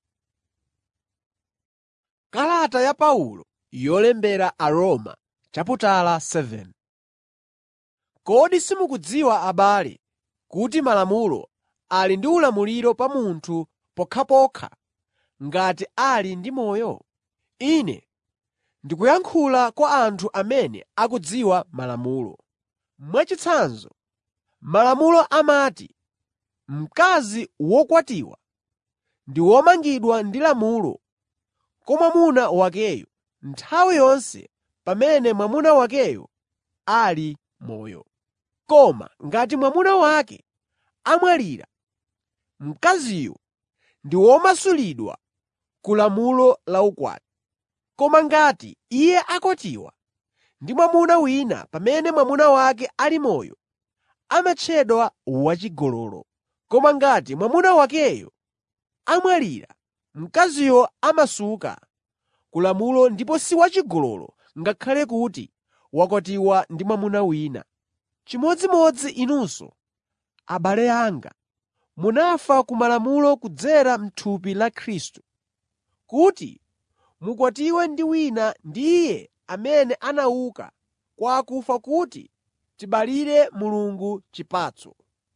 Kalata ya Paulo yolembera Aroma chaputala 7 Kodi simukudziwa abale, kuti Malamulo ali ndi ulamuliro pa munthu pokhapokha ngati ali ndi moyo? Ine ndikuyankhula kwa anthu amene akudziwa Malamulo. Mwachitsanzo, Malamulo amati mkazi wokwatiwa ndi womangidwa ndi lamulo kwa mwamuna wakeyo nthawi yonse pamene mwamuna wakeyo ali moyo. Koma ngati mwamuna wake amwalira, mkaziyo ndi womasulidwa ku lamulo la ukwati. Koma ngati iye akwatiwa ndi mwamuna wina pamene mwamuna wake ali moyo, amatchedwa wachigololo. Koma ngati mwamuna wakeyo amwalira, mkaziyo amasuka ku lamulo ndipo si wachigololo ngakhale kuti wakwatiwa ndi mwamuna wina. Chimodzimodzi inunso, abale anga, munafa ku malamulo kudzera m'thupi la Khristu, kuti mukwatiwe ndi wina ndi Iye amene anauka kwa akufa kuti tibalire Mulungu chipatso.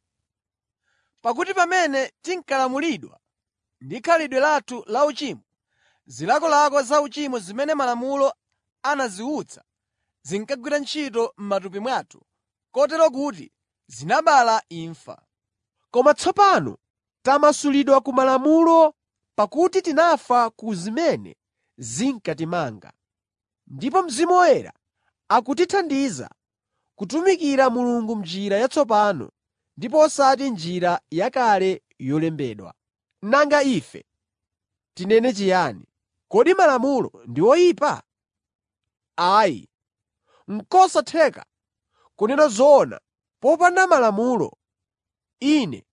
Pakuti pamene tinkalamulidwa ndi khalidwe lathu lauchimo, zilakolako za uchimo zimene Malamulo anaziwutsa zinkagwira ntchito m'matupi mwathu, kotero kuti zinabala imfa. Koma tsopano tamasulidwa ku Malamulo pakuti tinafa ku zimene zinkatimanga. Ndipo Mzimu Woyera akutithandiza kutumikira Mulungu m'njira yatsopano ndipo osati njira yakale yolembedwa. Nanga ife tinene chiyani? Kodi Malamulo ndi oyipa? Ayi, n'kosatheka kunena zoona popanda Malamulo, ine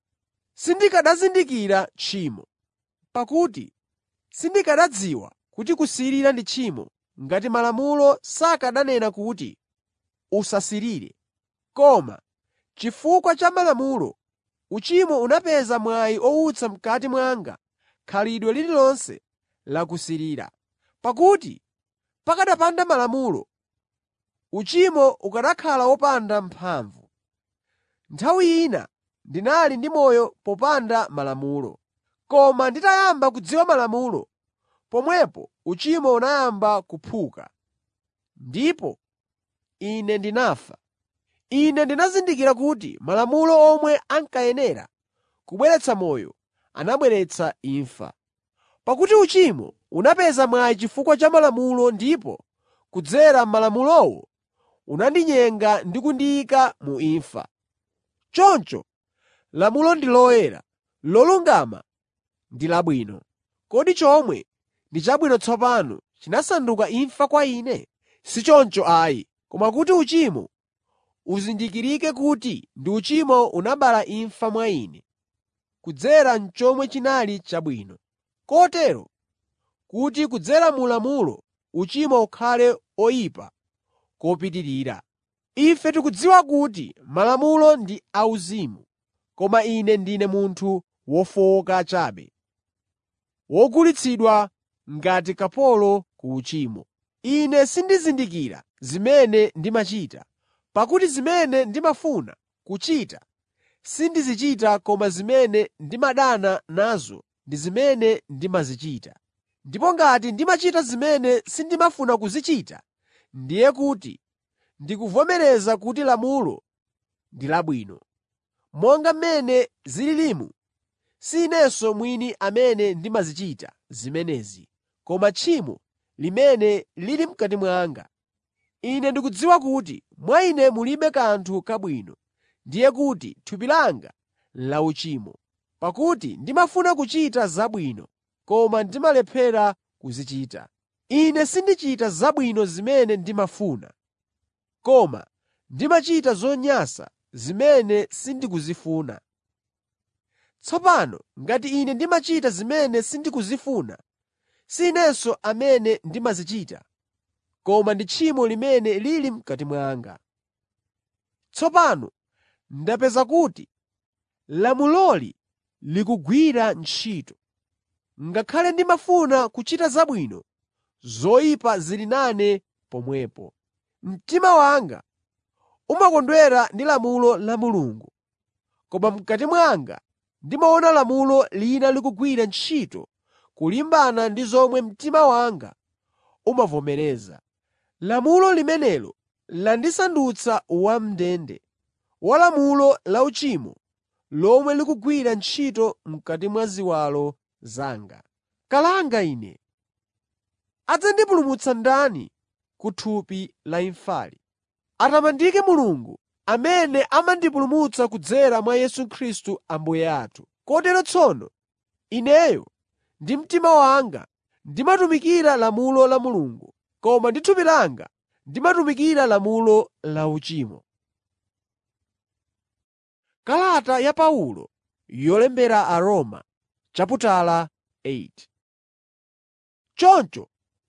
sindikanazindikira tchimo. Pakuti sindikanadziwa kuti kusirira ndi tchimo ngati Malamulo sakananena kuti, “Usasirire.” Koma chifukwa cha Malamulo, uchimo unapeza mwayi owutsa m'kati mwanga khalidwe lililonse la kusirira. Pakuti pakanapanda Malamulo, uchimo ukanakhala wopanda mphamvu. Nthawi ina ndinali ndi moyo popanda Malamulo. Koma nditayamba kudziwa Malamulo, pomwepo uchimo unayamba kuphuka, ndipo ine ndinafa. Ine ndinazindikira kuti Malamulo omwe ankayenera kubweretsa moyo anabweretsa imfa. Pakuti uchimo unapeza mwayi chifukwa cha Malamulo ndipo kudzera m'Malamulowo unandinyenga ndi kundiyika mu imfa. Choncho lamulo ndi loyera, lolungama ndi labwino. Kodi chomwe ndi chabwino tsopano chinasanduka imfa kwa ine? Si choncho ayi, koma kuti uchimo uzindikirike kuti ndi uchimo unabala imfa mwa ine, kudzera m'chomwe chinali chabwino. Kotero kuti kudzera mu lamulo uchimo ukhale oyipa kopitirira. Ife tikudziwa kuti Malamulo ndi auzimu, koma ine ndine munthu wofowoka chabe, wogulitsidwa ngati kapolo ku uchimo. Ine sindizindikira zimene ndimachita, pakuti zimene ndimafuna kuchita sindizichita koma zimene ndimadana nazo ndi zimene ndimazichita. Ndipo ngati ndimachita zimene sindimafuna kuzichita, ndiye kuti ndikuvomereza kuti lamulo ndi labwino. Monga mmene zililimu, si inenso mwini amene ndimazichita zimenezi, koma tchimo limene lili m'kati mwanga. Ine ndikudziwa kuti mwa ine mulibe kanthu kabwino, ndiye kuti thupi langa lauchimo. Pakuti ndimafuna kuchita zabwino, koma ndimalephera kuzichita. Ine sindichita zabwino zimene ndimafuna, koma ndimachita zonyansa zimene sindikuzifuna. Tsopano ngati ine ndimachita zimene sindikuzifuna, si inenso amene ndimazichita, koma ndi tchimo limene lili m'kati mwanga. Tsopano ndapeza kuti lamuloli likugwira ntchito. Ngakhale ndimafuna kuchita zabwino, zoyipa zili nane pomwepo. Mtima wanga umakondwera ndi lamulo la Mulungu, koma m'kati mwanga ndimaona lamulo lina likugwira ntchito kulimbana ndi zomwe mtima wanga umavomereza. Lamulo limenelo landisandutsa wam'ndende wa lamulo lauchimo lomwe likugwira ntchito m'kati mwa ziwalo zanga. Kalanga ine! Adzandipulumutsa ndani ku thupi la imfali? Atamandike Mulungu amene amandipulumutsa kudzera mwa Yesu Khristu Ambuye athu. Kotero tsono ineyo ndi mtima wanga ndimatumikira lamulo la Mulungu, koma ndi thupi langa ndimatumikira lamulo lauchimo. Kalata ya Paulo yolembera Aroma chaputala 8 Choncho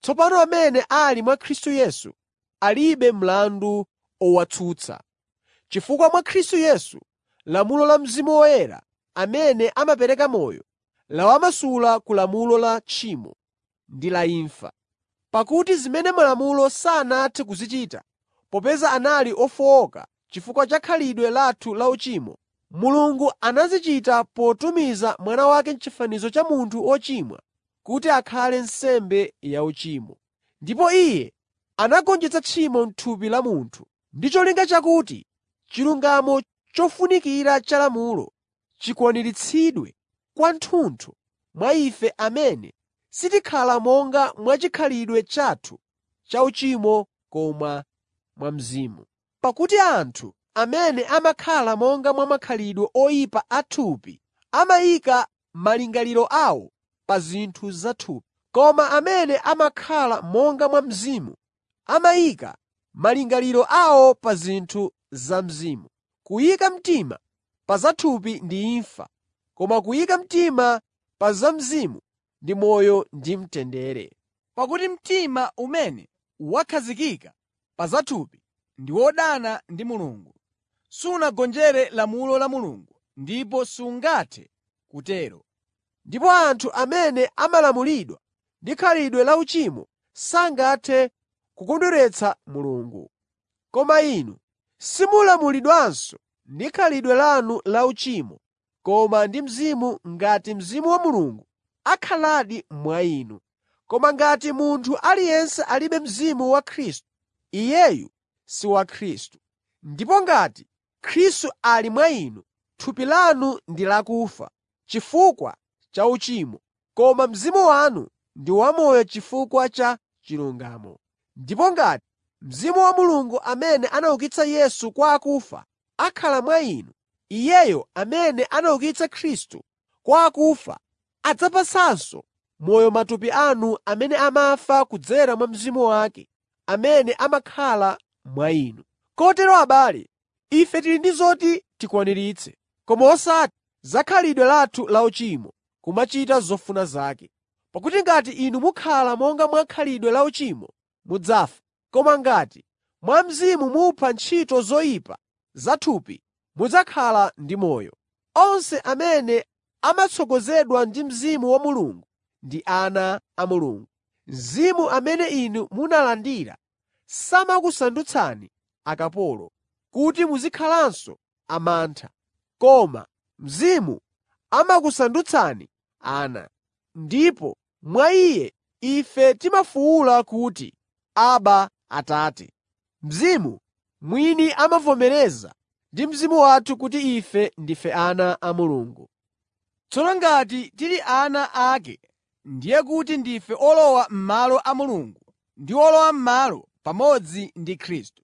Tsopano amene ali mwa Khristu Yesu alibe mlandu owatsutsa. Chifukwa mwa Khristu Yesu lamulo la Mzimu Woyera amene amapereka moyo lawamasula ku lamulo la tchimo ndi la imfa. Pakuti zimene Malamulo sanathe kuzichita popeza anali ofowoka chifukwa cha khalidwe lathu lauchimo, Mulungu anazichita potumiza Mwana wake m'chifanizo cha munthu wochimwa kuti akhale nsembe yauchimo. Ndipo Iye anagonjetsa tchimo m'thupi la munthu, ndi cholinga chakuti chilungamo chofunikira cha lamulo chikwaniritsidwe kwathunthu mwa ife amene sitikhala monga mwachikhalidwe chathu chauchimo koma mwa Mzimu. Pakuti anthu amene amakhala monga mwa makhalidwe oyipa a thupi amayika malingaliro awo pa zinthu zathupi, koma amene amakhala monga mwa Mzimu amayika malingaliro awo pa zinthu za Mzimu. Kuyika mtima pa zathupi ndi imfa, koma kuyika mtima pa za Mzimu ndi moyo ndi mtendere. Pakuti mtima umene wakhazikika pa zathupi ndi wodana ndi Mulungu. Sunagonjere lamulo la Mulungu ndipo sungathe kutero. Ndipo anthu amene amalamulidwa ndi khalidwe lauchimo sangathe kukondweretsa Mulungu. Koma inu simulamulidwanso ndi khalidwe lanu lauchimo koma ndi Mzimu ngati Mzimu wa Mulungu akhaladi mwa inu. Koma ngati munthu aliyense alibe Mzimu wa Khristu, iyeyu si wa Khristu. Ndipo ngati Khristu ali mwa inu, thupi lanu ndi lakufa chifukwa cha uchimo, koma mzimu wanu ndi wamoyo chifukwa cha chilungamo. Ndipo ngati Mzimu wa Mulungu amene anaukitsa Yesu kwa akufa akhala mwa inu, Iyeyo amene anaukitsa Khristu kwa akufa adzapatsanso moyo matupi anu amene amafa kudzera mwa Mzimu wake amene amakhala mwa inu. Kotero abale, ife tili ndi zoti tikwaniritse, koma osati za khalidwe lathu lauchimo, kumachita zofuna zake. Pakuti ngati inu mukhala monga mwa khalidwe lauchimo, mudzafa. Koma ngati mwa Mzimu mupha ntchito zoyipa zathupi, mudzakhala ndi moyo. Onse amene amatsogozedwa ndi Mzimu wa Mulungu ndi ana a Mulungu. Mzimu amene inu munalandira samakusandutsani akapolo, kuti muzikhalanso amantha, koma Mzimu amakusandutsani ana. Ndipo mwa Iye ife timafuwula kuti, “Abba, Atate.” Mzimu mwini amavomereza ndi mzimu wathu kuti ife ndife ana a Mulungu. Tsono ngati tili ana ake, ndiye kuti ndife olowa m'malo a Mulungu ndi olowa m'malo pamodzi ndi Khristu.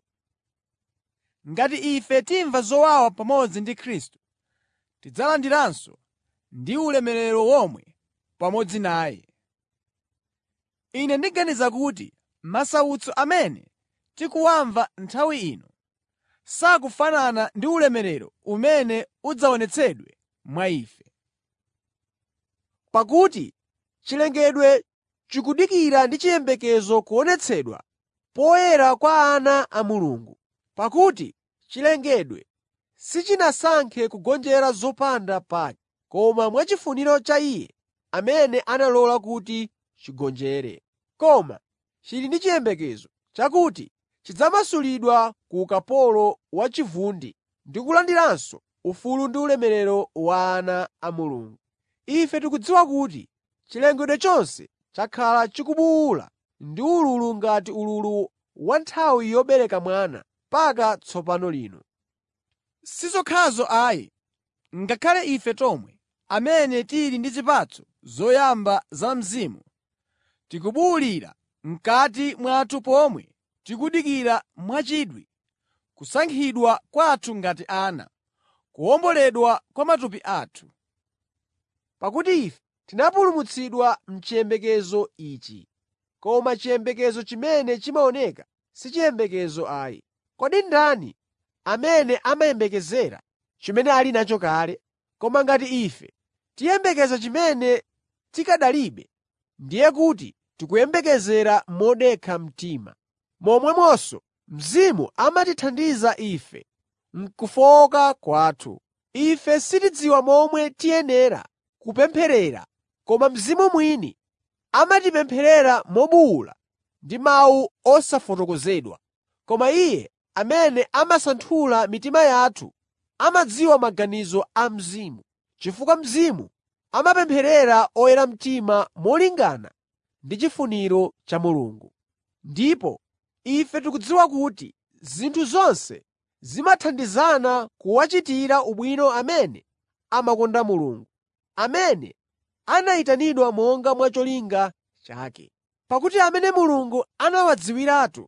Ngati ife timva zowawa pamodzi ndi Khristu, tidzalandiranso ndi ulemerero womwe pamodzi naye. Ine ndiganiza kuti masautso amene tikuwamva nthawi ino sakufanana ndi ulemerero umene udzaonetsedwe mwa ife. Pakuti chilengedwe chikudikira ndi chiyembekezo kuonetsedwa poyera kwa ana a Mulungu. Pakuti chilengedwe sichinasankhe kugonjera zopanda pake, koma mwachifuniro cha Iye amene analola kuti chigonjere. Koma chili ndi chiyembekezo chakuti chidzamasulidwa ku ukapolo wa chivundi ndi kulandiranso ufulu ndi ulemerero wa ana a Mulungu. Ife tikudziwa kuti chilengedwe chonse chakhala chikubuwula ndi ululu ngati ululu wa nthawi yobereka mwana mpaka tsopano lino. Si zokhazo ayi, ngakhale ife tomwe amene tili ndi zipatso zoyamba za Mzimu, tikubuwulira m'kati mwathu pomwe tikudikira mwachidwi kusankhidwa kwathu ngati ana, kuwomboledwa kwa matupi athu. Pakuti ife tinapulumutsidwa m'chiyembekezo ichi. Koma chiyembekezo chimene chimaoneka si chiyembekezo ayi. Kodi ndani amene amayembekezera chimene ali nacho kale? Koma ngati ife tiyembekeza chimene tikanalibe, ndiye kuti tikuyembekezera modekha mtima. Momwemonso Mzimu amatithandiza ife m'kufowoka kwathu. Ife sitidziwa momwe tiyenera kupempherera, koma Mzimu mwini amatipempherera mobuwula ndi mawu osafotokozedwa. Koma Iye amene amasanthula mitima yathu amadziwa maganizo a Mzimu, chifukwa Mzimu amapempherera oyera mtima molingana ndi chifuniro cha Mulungu. Ndipo ife tikudziwa kuti zinthu zonse zimathandizana kuwachitira ubwino amene amakonda Mulungu, amene anayitanidwa monga mwa cholinga chake. Pakuti amene Mulungu anawadziwiratu,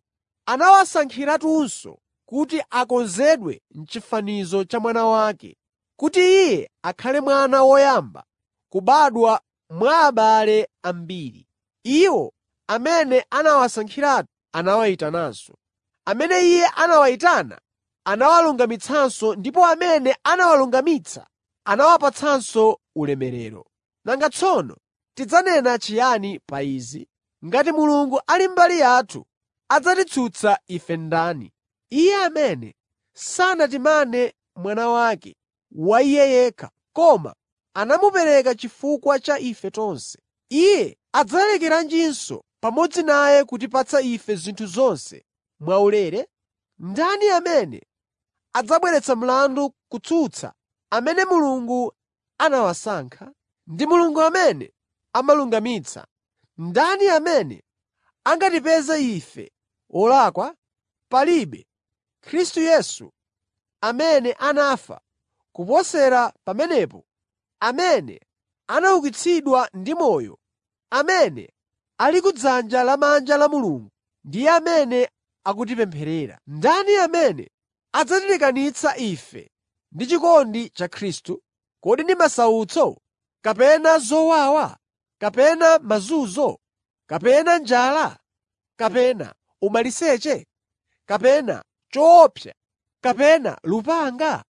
anawasankhiratunso kuti akonzedwe m'chifanizo cha Mwana wake, kuti Iye akhale mwana woyamba kubadwa mwa abale ambiri. Iwo amene anawasankhiratu anawayitananso. Amene Iye anawayitana anawalungamitsanso ndipo amene anawalungamitsa anawapatsanso ulemerero. Nanga tsono tidzanena chiyani pa izi? Ngati Mulungu ali mbali yathu, adzatitsutsa ife ndani? Iye amene sanatimane Mwana wake wa Iye yekha, koma anamupereka chifukwa cha ife tonse, Iye adzalekeranjinso pamodzi naye kutipatsa ife zinthu zonse mwaulere? Ndani amene adzabweretsa mlandu kutsutsa amene Mulungu anawasankha? Ndi Mulungu amene amalungamitsa. Ndani amene angatipeze ife olakwa? Palibe. Khristu Yesu, amene anafa, kuposera pamenepo, amene anaukitsidwa ndi moyo, amene ali kudzanja lamanja la Mulungu, ndiye amene akutipempherera. Ndani amene adzatilekanitsa ife ndi chikondi cha Khristu? Kodi ndi masautso, kapena zowawa, kapena mazunzo, kapena njala, kapena umaliseche, kapena choopsa, kapena lupanga?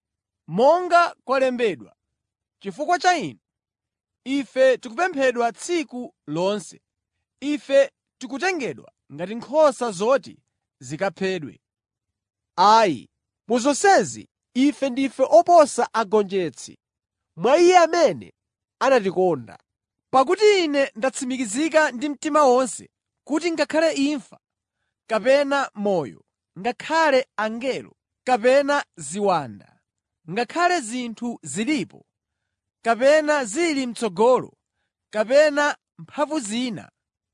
Monga kwalembedwa, chifukwa cha inu, ife tikuphedwa tsiku lonse, ife tikutengedwa ngati nkhosa zoti zikaphedwe. Ayi, mu zonsezi ife ndife oposa agonjetsi mwa Iye amene anatikonda. Pakuti ine ndatsimikizika ndi mtima wonse kuti ngakhale imfa, kapena moyo, ngakhale angelo, kapena ziwanda, ngakhale zinthu zilipo, kapena zili m'tsogolo, kapena mphamvu zina,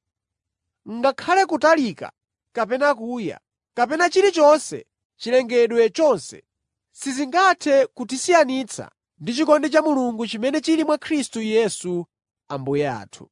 Ngakhale kutalika kapena kuya, kapena chilichonse chilengedwe chonse, sizingathe kutisiyanitsa ndi chikondi cha Mulungu chimene chili mwa Khristu Yesu Ambuye athu.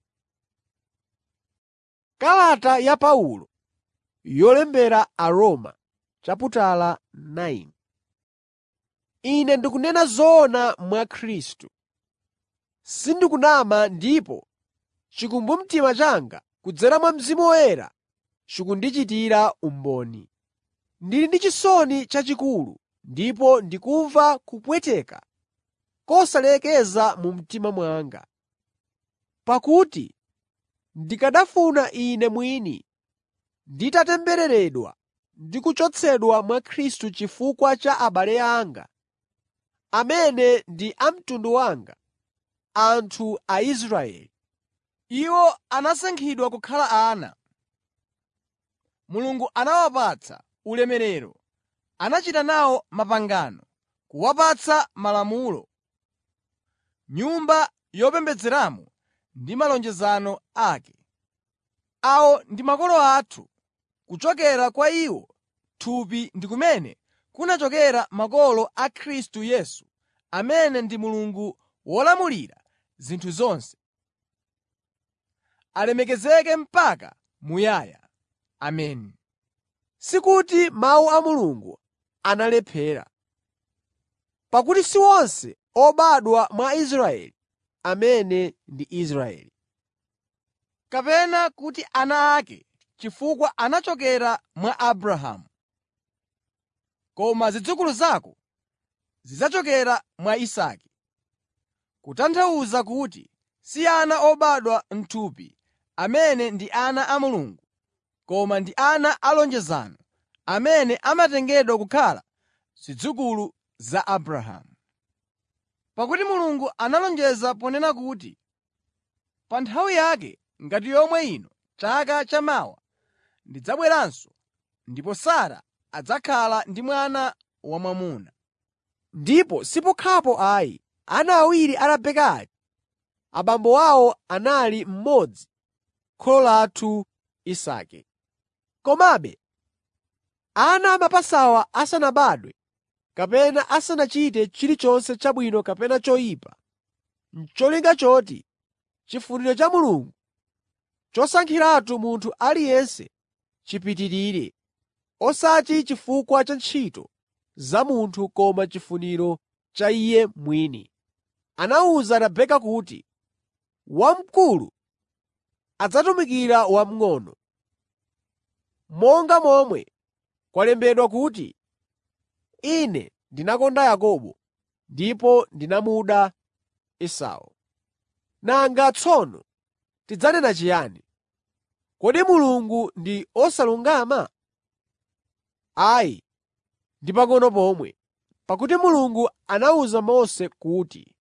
Kalata ya Paulo yolembera Aroma chaputala 9 Ine ndikunena zoona mwa Khristu. Sindikunama ndipo chikumbumtima changa kudzera mwa Mzimu Woyera chikundichitira umboni. Ndili ndi chisoni chachikulu ndipo ndikumva kupweteka kosalekeza mu mtima mwanga. Pakuti ndikanafuna ine mwini nditatembereredwa ndi kuchotsedwa mwa Khristu chifukwa cha abale anga, amene ndi a mtundu wanga, anthu Aisraeli. Iwo anasankhidwa kukhala ana. Mulungu anawapatsa ulemerero, anachita nawo mapangano, kuwapatsa malamulo, nyumba yopembedzeramo ndi malonjezano ake. Awo ndi makolo athu. Kuchokera kwa iwo thupi ndi kumene kunachokera makolo a Khristu Yesu amene ndi Mulungu wolamulira zinthu zonse. Alemekezeke mpaka muyaya. Ameni. Sikuti mawu a Mulungu analephera. Pakuti si onse obadwa mwa Israeli amene ndi Israeli. Kapena kuti ana ake chifukwa anachokera mwa Abrahamu. Koma zidzukulu zako zidzachokera mwa Isake. Kutanthauza kuti si ana obadwa m'thupi amene ndi ana a Mulungu, koma ndi ana a lonjezano amene amatengedwa kukhala zidzukulu za Abrahamu. Pakuti Mulungu analonjeza ponena kuti, “Pa nthawi yake ngati yomwe ino chaka chamawa ndidzabweranso, ndipo Sara adzakhala ndi mwana wamwamuna.” Ndipo sipokhapo ayi, ana awiri a Rebeka aja, abambo awo anali mmodzi, kholo lathu Isake. Komabe ana amapasawa asanabadwe kapena asanachite chilichonse chabwino kapena choyipa, n'cholinga choti chifuniro cha Mulungu chosankhiratu munthu aliyense chipitirire, osati chifukwa cha ntchito za munthu koma chifuniro cha iye mwini. Anawuza Rebeka kuti, “Wamkulu adzatumikira wamng'ono.” Monga momwe kwalembedwa kuti, “Ine ndinakonda Yakobo ndipo ndinamuda Esau.” Nanga tsono tidzanena chiyani? Kodi Mulungu ndi osalungama? Ayi, ndi pang'ono pomwe. Pakuti Mulungu anawuza Mose kuti,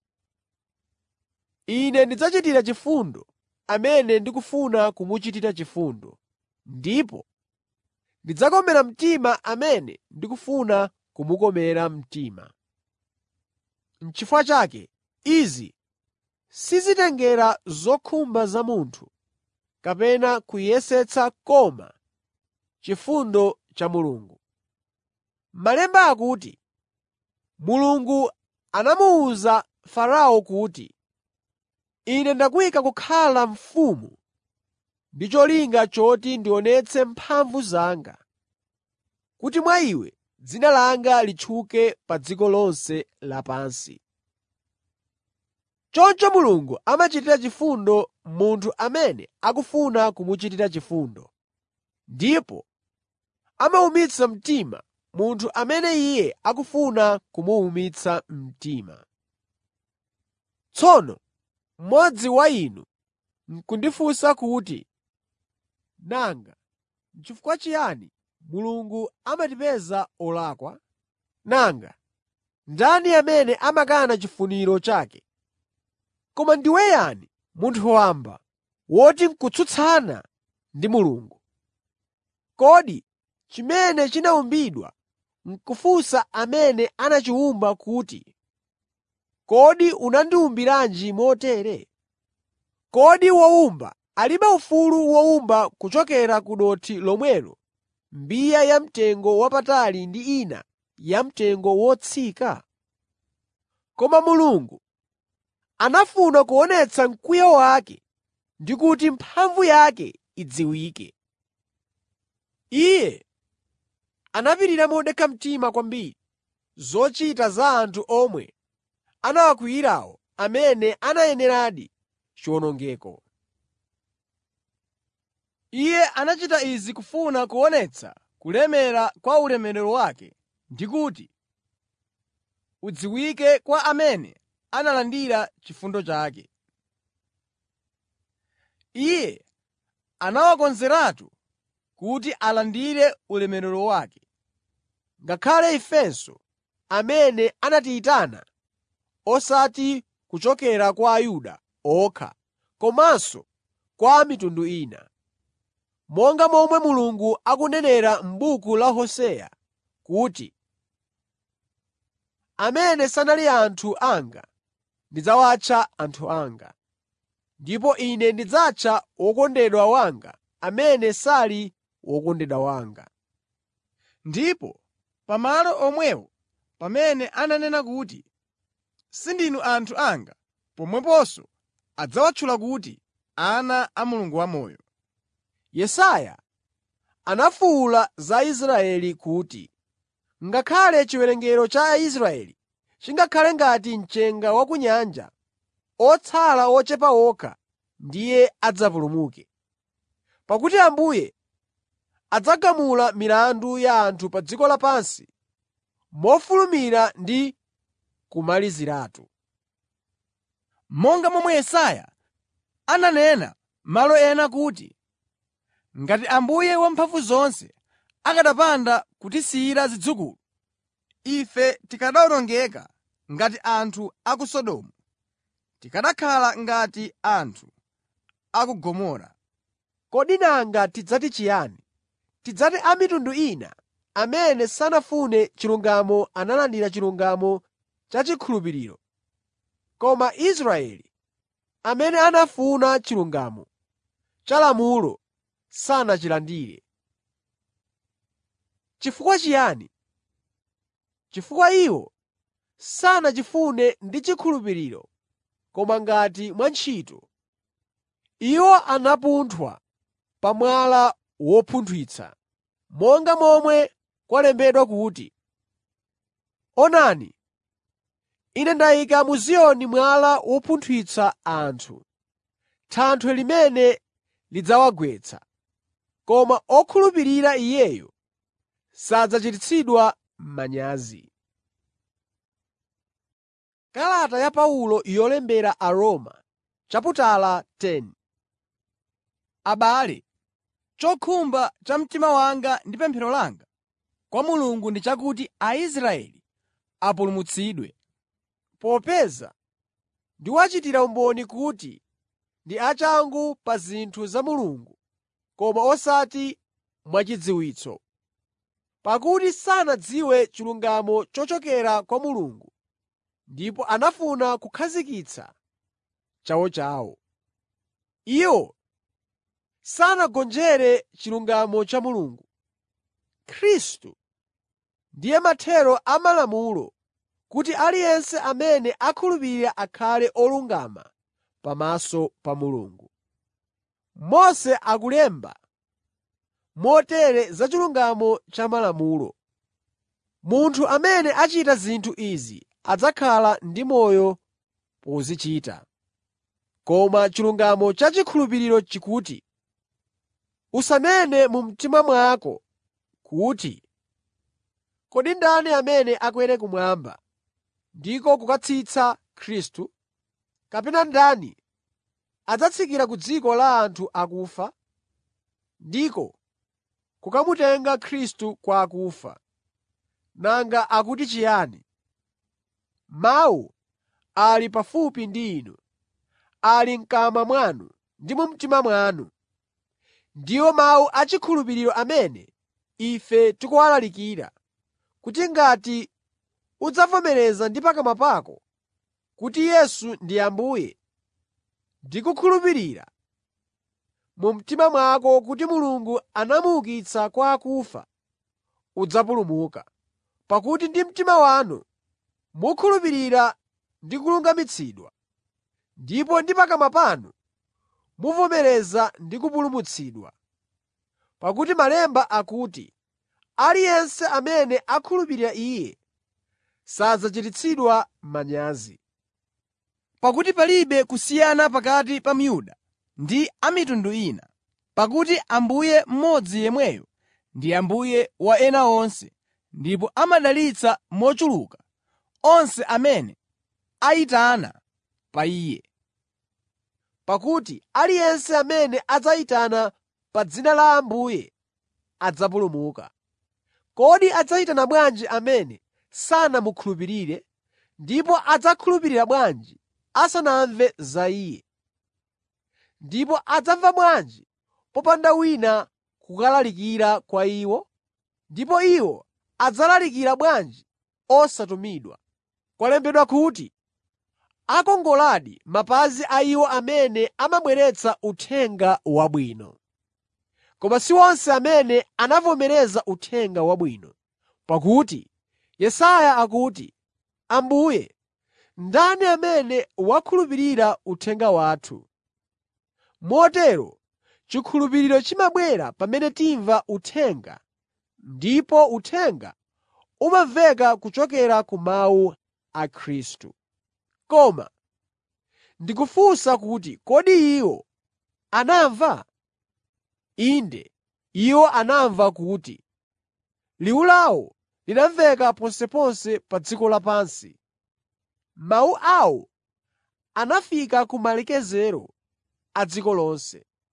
“Ine ndidzachitira chifundo amene ndikufuna kumuchitira chifundo, ndipo ndidzakomera mtima amene ndikufuna kumukomera mtima.” N'chifukwa chake izi sizitengera zokhumba za munthu kapena kuyesetsa koma chifundo cha Mulungu. Malemba akuti, Mulungu anamuwuza Farao kuti, “Ine ndakuyika kukhala mfumu ndi cholinga choti ndionetse mphamvu zanga, kuti mwa iwe dzina langa litchuke pa dziko lonse lapansi.” Choncho Mulungu amachitira chifundo munthu amene akufuna kumuchitira chifundo, ndipo amawumitsa mtima munthu amene Iye akufuna kumuwumitsa mtima. Tsono mmodzi wa inu n'kundifunsa kuti, “Nanga n'chifukwa chiyani Mulungu amatipeza olakwa? Nanga ndani amene amakana chifuniro chake?” Koma ndiwe yani, munthu wamba, woti n'kutsutsana ndi Mulungu? Kodi chimene chinawumbidwa n'kufunsa amene anachiwumba kuti, “Kodi unandiwumbiranji motere?” Kodi wowumba alibe ufulu wowumba kuchokera ku dothi lomwelo mbiya yamtengo wapatali ndi ina yamtengo wotsika? Koma Mulungu anafuna kuonetsa mkwiyo wake ndi kuti mphamvu yake idziwike. Iye anapirira modekha mtima kwambiri zochita za anthu omwe anawakwiyirawo amene anayeneradi chiwonongeko. Iye anachita izi kufuna kuonetsa kulemera kwa ulemerero wake ndi kuti udziwike kwa amene analandira chifundo chake. Iye anawakonzeratu kuti alandire ulemerero wake, ngakhale ifenso amene anatiyitana osati kuchokera kwa Ayuda okha komanso kwa a mitundu ina. Monga momwe Mulungu akunenera m'buku la Hoseya kuti, “Amene sanali anthu anga ndidzawatcha anthu anga, ndipo Ine ndidzatcha wokondedwa wanga amene sali wokondedwa wanga.” Ndipo pa malo omwewo pamene ananena kuti, “Sindinu anthu anga,” pomweponso adzawatchula kuti, “Ana a Mulungu wamoyo.” Yesaya anafuwula za Israeli kuti, “Ngakhale chiwerengero cha Aisraeli chingakhale ngati mchenga wa ku nyanja, otsala ochepa okha ndiye adzapulumuke. Pakuti Ambuye adzagamula milandu ya anthu pa dziko lapansi mofulumira ndi kumaliziratu. Monga momwe Yesaya ananena malo ena kuti, “Ngati Ambuye Wamphamvuzonse akanapanda kutisiyira zidzukulu, ife tikanawonongeka ngati anthu a ku Sodomu, tikanakhala ngati anthu a ku Gomora.” Kodi nanga tidzati chiyani? Tidzati a mitundu ina amene sanafune chilungamo analandira chilungamo chachikhulupiriro, koma Israeli amene anafuna chilungamo cha lamulo sanachilandire. Chifukwa chiyani? Chifukwa iwo sanachifune ndi chikhulupiriro koma ngati mwantchito. Iwo anapunthwa pa mwala wopunthwitsa, monga momwe kwalembedwa kuti, “Onani, Ine ndayika mu Ziyoni mwala wopunthwitsa anthu, thanthwe limene lidzawagwetsa, koma okhulupirira Iyeyo sadzachititsidwa manyazi.” Kalata ya Paulo yolembera Aroma chaputala 10 Abale, chokhumba cha mtima wanga ndi pemphero langa kwa Mulungu ndi chakuti Aisraeli apulumutsidwe. Popeza ndiwachitira umboni kuti ndi achangu pa zinthu za Mulungu koma osati mwachidziwitso. Pakuti sanadziwe chilungamo chochokera kwa Mulungu ndipo anafuna kukhazikitsa chawochawo. Iwo sanagonjere chilungamo cha Mulungu. Khristu ndiye mathero a Malamulo kuti aliyense amene akhulupirira akhale olungama pamaso pa Mulungu. Mose akulemba motere za chilungamo cha Malamulo: “Munthu amene achita zinthu izi adzakhala ndi moyo pozichita.” Koma chilungamo cha chikhulupiriro chikuti, “Usanene mu mtima mwako kuti, ‘Kodi ndani amene akwere kumwamba ndiko kukatsitsa Khristu? Kapena ndani adzatsikira ku dziko la anthu akufa ndiko kukamutenga Khristu kwa akufa?’ Nanga akuti chiyani? Mawu ali pafupi ndi inu, ali m'kamwa mwanu ndi mu mtima mwanu. Ndiwo mawu achikhulupiriro amene ife tikuwalalikira, kuti ngati udzavomereza ndi pakamwa pako kuti Yesu ndi Ambuye ndi kukhulupirira mu mtima mwako kuti Mulungu anamuukitsa kwa akufa, udzapulumuka. Pakuti ndi mtima wanu mukhulupirira ndi kulungamitsidwa, ndipo ndi pakamwa panu muvomereza ndi kupulumutsidwa. Pakuti Malemba akuti, “Aliyense amene akhulupirira Iye sadzachititsidwa manyazi.” Pakuti palibe kusiyana pakati pa Myuda ndi a mitundu ina, pakuti Ambuye mmodzi yemweyo ndi Ambuye wa ena onse ndipo amadalitsa mochuluka onse amene ayitana pa Iye. Pakuti aliyense amene adzayitana pa dzina la Ambuye adzapulumuka. Kodi adzayitana bwanji amene sanamukhulupirire? Ndipo adzakhulupirira bwanji asanamve za Iye? Ndipo adzamva bwanji popanda wina kukalalikira kwa iwo? Ndipo iwo adzalalikira bwanji osatumidwa? Kwalembedwa kuti, “Akongoladi mapazi a iwo amene amabweretsa Uthenga Wabwino.” Koma si onse amene anavomereza Uthenga Wabwino. Pakuti Yesaya akuti, “Ambuye, ndani amene wakhulupirira uthenga wathu?” Motero chikhulupiriro chimabwera pamene timva uthenga ndipo uthenga umamveka kuchokera ku mawu a Khristu. Koma ndikufunsa kuti kodi iwo anamva? Inde, iwo anamva kuti, “Liwu lawo linamveka ponseponse pa dziko lapansi. Mawu awo anafika ku malekezero a dziko lonse.”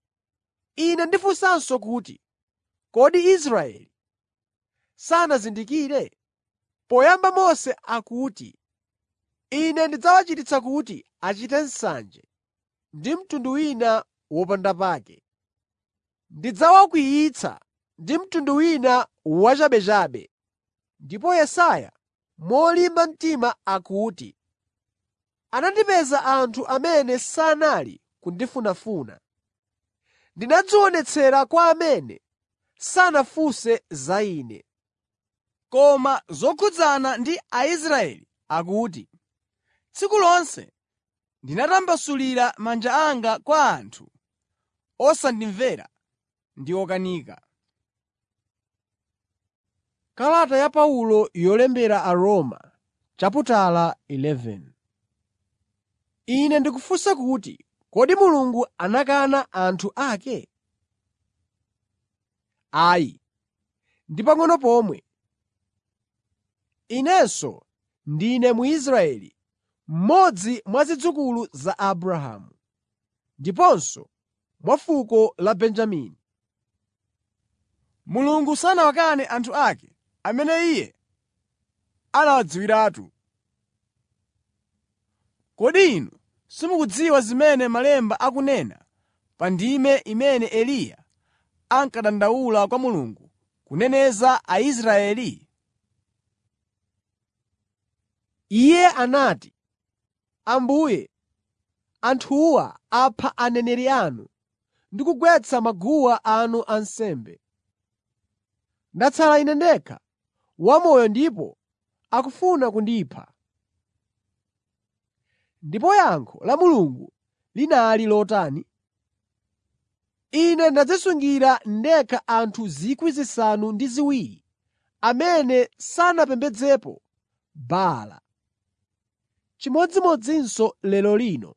Ine ndifunsanso kuti, kodi Israeli sanazindikire? Poyamba Mose akuti, “Ine ndidzawachititsa kuti achite nsanje ndi mtundu wina wopandapake. Ndidzawakwiyitsa ndi mtundu wina wachabechabe.” Ndipo Yesaya molimba mtima akuti, “Anandipeza anthu amene sanali kundifunafuna. Ndinadzionetsera kwa amene sanafunse za Ine.” Koma zokhudzana ndi Aisraeli akuti, “Tsiku lonse ndinatambasulira manja anga kwa anthu osandimvera ndi okanika.” Kalata ya Paulo yolembera Aroma chaputala 11 Ine ndikufunsa kuti, kodi Mulungu anakana anthu ake? Ayi, ndi pang'ono pomwe! Inenso ndine Mwisraeli, mmodzi mwa zidzukulu za Abrahamu, ndiponso mwa fuko la Benjamini. Mulungu sanawakane anthu ake amene Iye anawadziwiratu. Kodi inu simukudziwa zimene Malemba akunena pa ndime imene Eliya ankadandaula kwa Mulungu kuneneza Aisraeli? Iye anati, “Ambuye, anthuwa apha aneneri anu ndi kugwetsa maguwa anu ansembe. Ndatsala ine ndekha wamoyo ndipo akufuna kundipha.” Ndipo yankho la Mulungu linali lotani? “Ine ndadzisungira ndekha anthu 7,000 amene sanapembedzepo Baala.” Chimodzimodzinso lero lino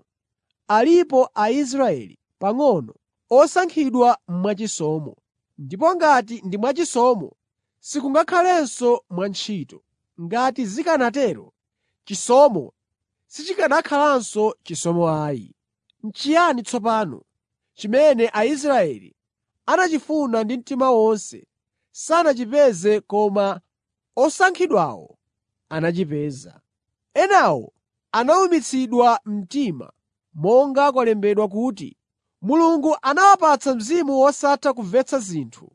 alipo Aisraeli pang'ono osankhidwa mwachisomo. Ndipo ngati ndi mwachisomo, sikungakhalenso mwantchito. Ngati zikanatero, chisomo sichikanakhalanso chisomo ayi. N'chiyani tsopano chimene Aisraeli anachifuna ndi mtima wonse sanachipeze koma osankhidwawo anachipeza? Enawo anawumitsidwa mtima monga kwalembedwa kuti, “Mulungu anawapatsa mzimu wosatha kumvetsa zinthu,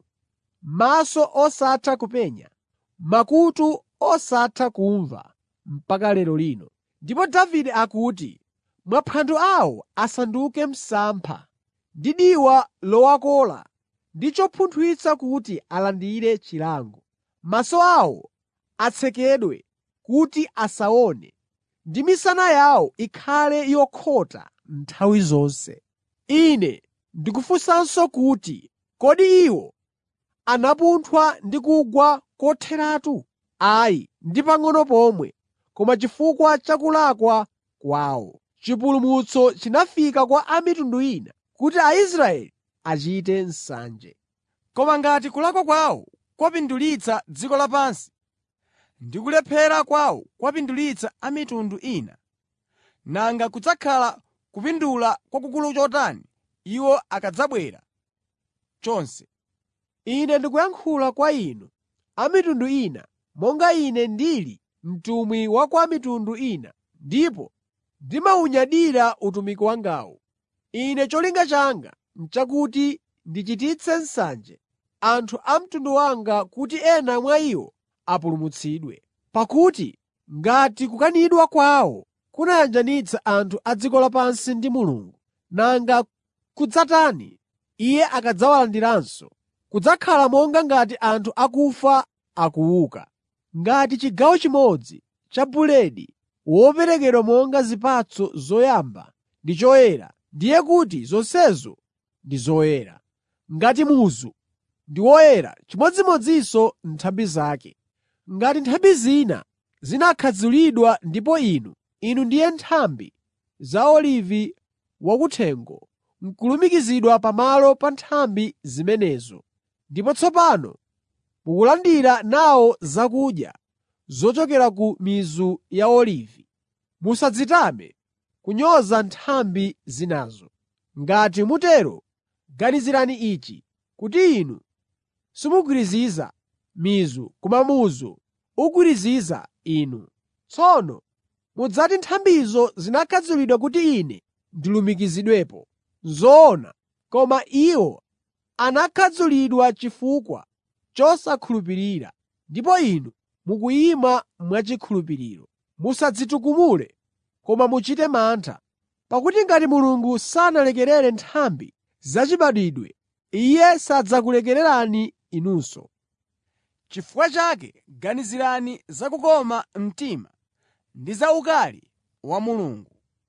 maso osatha kupenya, makutu osatha kumva mpaka lero lino.” Ndipo Davide akuti, “Maphwando awo asanduke msampha ndi diwa lowakola ndi chopunthwitsa kuti alandire chilango. Maso awo atsekedwe kuti asaone ndi misana yawo ikhale yokhota nthawi zonse. Ine ndikufunsanso kuti, kodi iwo anapunthwa ndi kugwa kotheratu? Ayi, ndi pang'ono pomwe, koma chifukwa cha kulakwa kwawo. Chipulumutso chinafika kwa a mitundu ina kuti Aisraeli achite nsanje. Koma ngati kulakwa kwawo kwapindulitsa dziko lapansi ndi kulephera kwawo kwapindulitsa a mitundu ina, nanga kudzakhala kupindula kwakukulu chotani iwo akadzabwera chonse! Ine ndikuyankhula kwa inu a mitundu ina monga ine ndili mtumwi wa kwa mitundu ina ndipo ndimawunyadira utumiki wangawu. Ine cholinga changa n'chakuti ndichititse nsanje anthu a mtundu wanga kuti ena mwa iwo apulumutsidwe. Pakuti ngati kukanidwa kwawo kunayanjanitsa anthu a dziko lapansi ndi Mulungu, nanga kudzatani Iye akadzawalandiranso? Kudzakhala monga ngati anthu akufa akuuka. Ngati chigawo chimodzi cha buledi woperekedwa monga zipatso zoyamba ndi choyera, ndiye kuti zonsezo ndi zoyera. Ngati muzu ndi woyera, chimodzimodzinso nthambi zake. Ngati nthambi zina zinakhadzulidwa ndipo inu, inu ndiye nthambi za olivi wakuthengo, n'kulumikizidwa pamalo pa nthambi zimenezo. Ndipo tsopano mukulandira nawo zakudya zochokera ku mizu ya olivi. Musadzitame kunyoza nthambi zinazo. Ngati mutero, Ganizirani ichi kuti inu simugwiriziza mizu koma muzu ugwiriziza inu. Tsono mudzati nthambizo zinakhadzulidwa kuti ine ndilumikizidwepo. Zoona, koma iwo anakhadzulidwa chifukwa chosakhulupirira, ndipo inu mukuyima mwachikhulupiriro. Musadzitukumule, koma muchite mantha, pakuti ngati Mulungu sanalekerere nthambi zachibadwidwe, Iye sadzakulekererani inunso. Chifukwa chake ganizirani za kukoma mtima ndi za ukali wa Mulungu.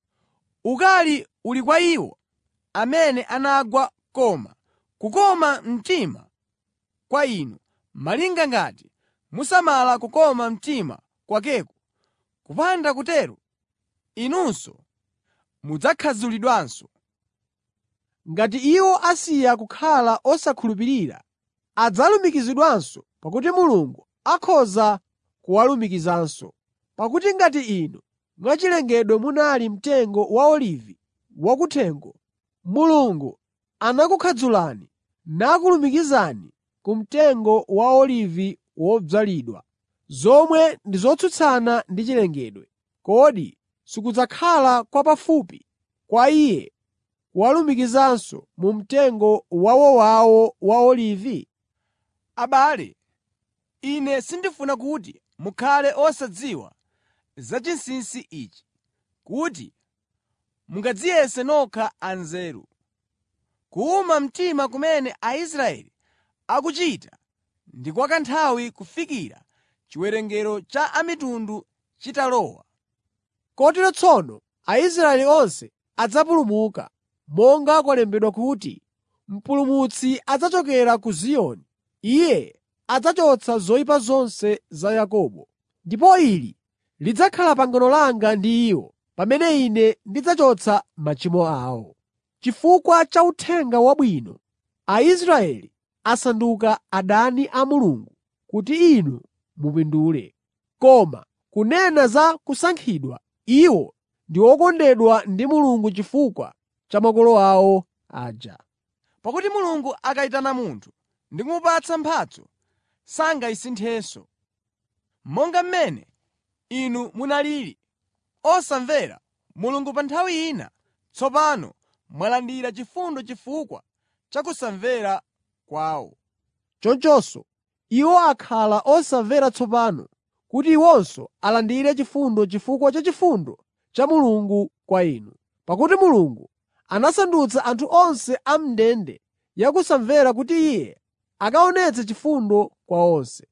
Ukali uli kwa iwo amene anagwa koma kukoma mtima kwa inu, malinga ngati musamala kukoma mtima kwakeko. Kupanda kutero, inunso mudzakhadzulidwanso. Ngati iwo asiya kukhala osakhulupirira, adzalumikizidwanso pakuti Mulungu akhoza kuwalumikizanso. Pakuti ngati inu mwachilengedwe munali mtengo wa olivi wakuthengo, Mulungu anakukhadzulani nakulumikizani ku mtengo wa olivi wodzalidwa, zomwe ndi zotsutsana ndi chilengedwe, kodi sikudzakhala kwapafupi kwa Iye kuwalumikizanso mu mtengo wawowawo wa olivi? Abale, ine sindifuna kuti mukhale osadziwa za chinsinsi ichi, kuti mungadziyese nokha anzeru. Kuwuma mtima kumene Aisraeli akuchita ndi kwa kanthawi kufikira chiwerengero cha a mitundu chitalowa. Kotero tsono Aisraeli onse adzapulumuka, monga kwalembedwa kuti, “Mpulumutsi adzachokera ku Ziyoni; Iye adzachotsa zoyipa zonse za Yakobo.” Ndipo ili lidzakhala pangano langa ndi iwo pamene Ine ndidzachotsa machimo awo. Chifukwa cha Uthenga Wabwino, Aisraeli asanduka adani a Mulungu kuti inu mupindule. Koma kunena za kusankhidwa, iwo ndi okondedwa ndi Mulungu chifukwa cha makolo awo aja. Pakuti Mulungu akayitana munthu ndi kumupatsa mphatso, sangayisinthenso. Monga mmene inu munalili osamvera Mulungu pa nthawi ina, tsopano mwalandira chifundo chifukwa cha kusamvera kwawo. Chonchonso iwo akhala osamvera tsopano kuti iwonso alandire chifundo chifukwa cha chifundo cha Mulungu kwa inu. Pakuti Mulungu anasandutsa anthu onse a m'ndende ya kusamvera kuti Iye akaonetse chifundo kwa onse.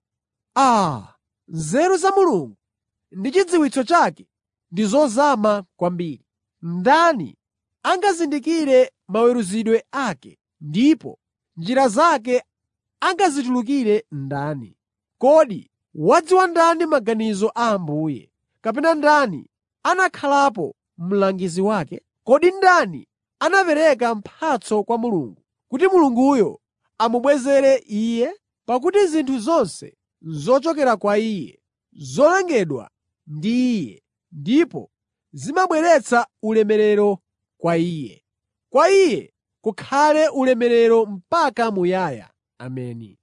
Aa, nzeru za Mulungu ndi chidziwitso chake ndi zozama kwambiri! Ndani angazindikire maweruzidwe ake, ndipo njira zake angazitulukire ndani? Kodi wadziwa ndani maganizo a Ambuye? Kapena ndani anakhalapo mlangizi wake? Kodi ndani anapereka mphatso kwa Mulungu, kuti Mulunguyo amubwezere Iye? Pakuti zinthu zonse n'zochokera kwa Iye, zolengedwa ndi Iye, ndipo zimabweretsa ulemerero kwa Iye. Kwa Iye kukhale ulemerero mpaka muyaya. Ameni.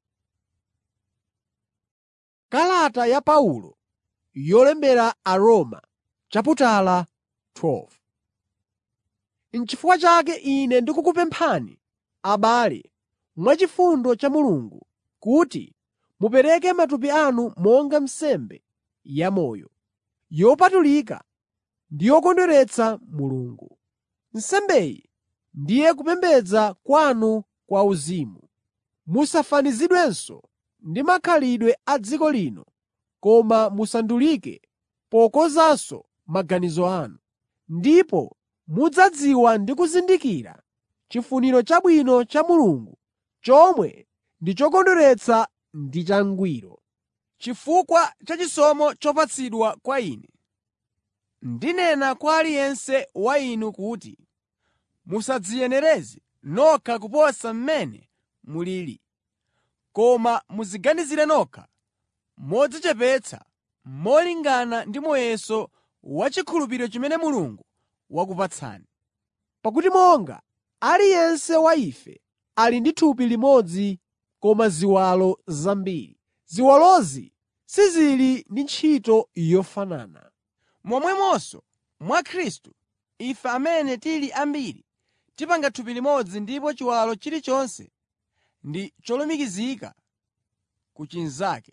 Kalata ya Paulo yolembera Aroma chaputala 12 N'chifukwa chake ine ndikukupemphani, abale, mwachifundo cha Mulungu, kuti mupereke matupi anu monga nsembe yamoyo, yopatulika ndi yokondweretsa Mulungu. Nsembeyi ndiye kupembedza kwanu kwa uzimu. Musafanizidwenso ndi makhalidwe a dziko lino, koma musandulike pokonzanso maganizo anu. Ndipo mudzadziwa ndi kuzindikira chifuniro chabwino cha Mulungu, chomwe ndi chokondweretsa ndi changwiro. Chifukwa cha chisomo chopatsidwa kwa ine, ndinena kwa aliyense wa inu kuti musadziyenereze nokha kuposa mmene mulili, koma mudziganizire nokha modzichepetsa molingana ndi muyeso wachikhulupiriro chimene Mulungu wakupatsani. Pakuti monga aliyense wa ife ali ndi thupi limodzi koma ziwalo zambiri. Ziwalozi sizili ndi ntchito yofanana. Momwemonso mwa Khristu, ife amene tili ambiri tipanga thupi limodzi ndipo chiwalo chilichonse ndi cholumikizika ku chinzake.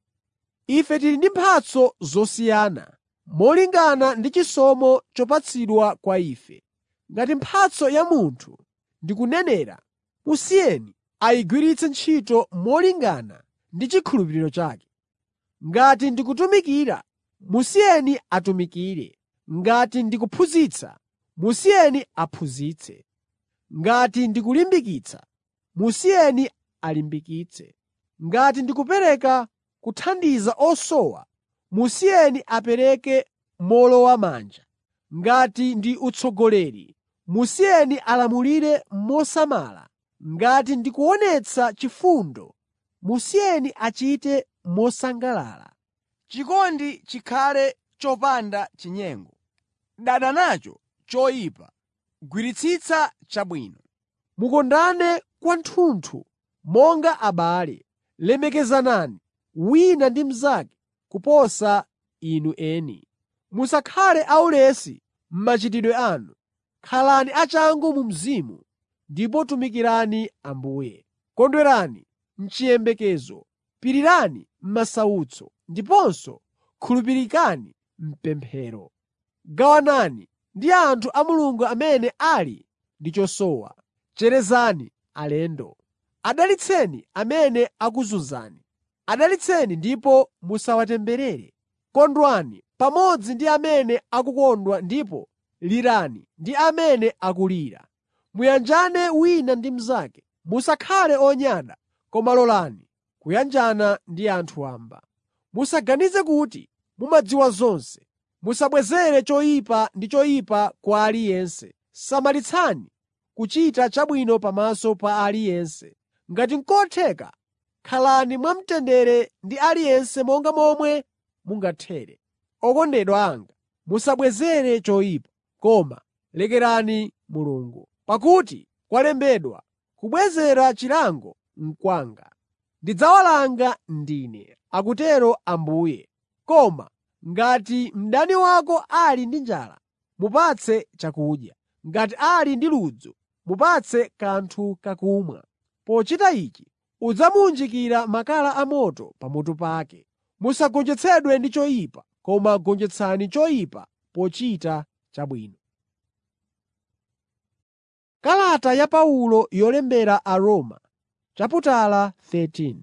Ife tili ndi mphatso zosiyana molingana ndi chisomo chopatsidwa kwa ife. Ngati mphatso ya munthu ndi kunenera, musiyeni ayigwiritse ntchito molingana ndi chikhulupiriro chake. Ngati ndi kutumikira, musiyeni atumikire. Ngati ndi kuphunzitsa, musiyeni aphunzitse. Ngati ndi kulimbikitsa, musiyeni alimbikitse. Ngati ndi kupereka kuthandiza osowa, musiyeni apereke mowolowamanja. Ngati ndi utsogoleri, musiyeni alamulire mosamala. Ngati ndi kuonetsa chifundo, musiyeni achite mosangalala. Chikondi chikhale chopanda chinyengo. Dana nacho choyipa, gwiritsitsa chabwino. Mukondane kwathunthu monga abale. Lemekezanani wina ndi mnzake kuposa inu eni. Musakhale aulesi m'machitidwe anu. Khalani achangu mu mzimu ndipo tumikirani Ambuye. Kondwerani m'chiyembekezo, pirirani m'masautso, ndiponso khulupirikani m'pemphero. Gawanani ndi anthu a Mulungu amene ali ndi chosowa. Cherezani alendo. Adalitseni amene akuzunzani. Adalitseni ndipo musawatemberere. Kondwani pamodzi ndi amene akukondwa ndipo lirani ndi amene akulira. Muyanjane wina ndi mnzake. Musakhale onyada, koma lolani kuyanjana ndi anthu wamba. Musaganize kuti mumadziwa zonse. Musabwezere choyipa ndi choyipa kwa aliyense. Samalitsani kuchita chabwino pamaso pa aliyense. Ngati n'kotheka, khalani mwamtendere ndi aliyense monga momwe mungathere. Okondedwa anga, musabwezere choyipa, koma lekerani Mulungu. Pakuti kwalembedwa, “Kubwezera chilango n'kwanga. Ndidzawalanga ndine,” akutero Ambuye. Koma ngati mdani wako ali ndi njala, mupatse chakudya. Ngati ali ndi ludzu, mupatse kanthu kakumwa. Pochita ichi udzamuwunjikira makala amoto pamutu pake. Musagonjetsedwe ndi choyipa, koma gonjetsani choyipa pochita chabwino. Kalata ya Paulo yolembera Aroma chaputala 13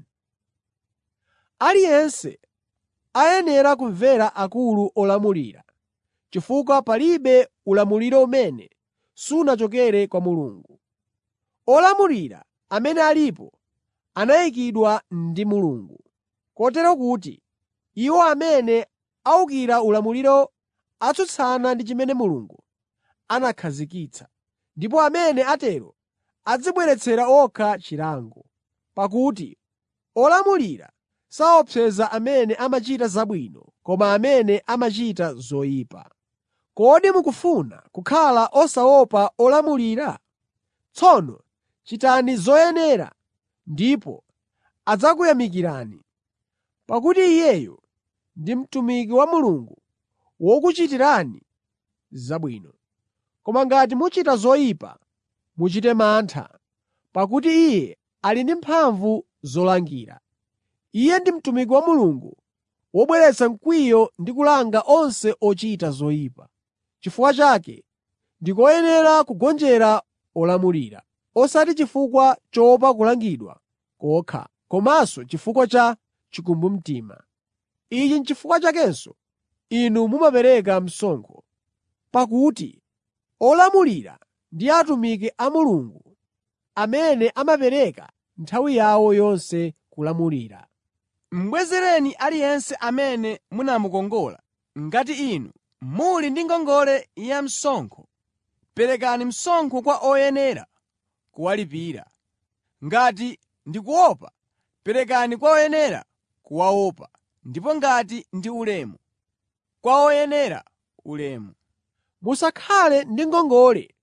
Aliyense ayenera kumvera akulu olamulira, chifukwa palibe ulamuliro umene sunachokere kwa Mulungu. Olamulira amene alipo anayikidwa ndi Mulungu, kotero kuti iwo amene awukira ulamuliro atsutsana ndi chimene Mulungu anakhazikitsa, ndipo amene atero adzibweretsera okha chilango. Pakuti olamulira saopseza amene amachita zabwino koma amene amachita zoyipa. Kodi mukufuna kukhala osaopa olamulira? Tsono chitani zoyenera ndipo adzakuyamikirani, pakuti iyeyo ndi mtumiki wa Mulungu wokuchitirani zabwino. Koma ngati muchita zoyipa, muchite mantha, pakuti Iye ali ndi mphamvu zolangira. Iye ndi mtumiki wa Mulungu wobweretsa mkwiyo ndi kulanga onse ochita zoyipa. Chifukwa chake ndi koyenera kugonjera olamulira, osati chifukwa choopa kulangidwa kokha, komanso chifukwa cha chikumbumtima. Ichi n'chifukwa chakenso inu mumapereka msonkho, pakuti olamulira ndi atumiki a Mulungu amene amapereka nthawi yawo yonse kulamulira. Mubwezereni aliyense amene munamukongola. Ngati inu muli ndi ngongole ya msonkho, perekani msonkho kwa oyenera kuwalipira. Ngati ndi kuopa, perekani kwa oyenera kuwaopa, ndipo ngati ndi ulemu, kwa oyenera ulemu. Musakhale ndi ngongole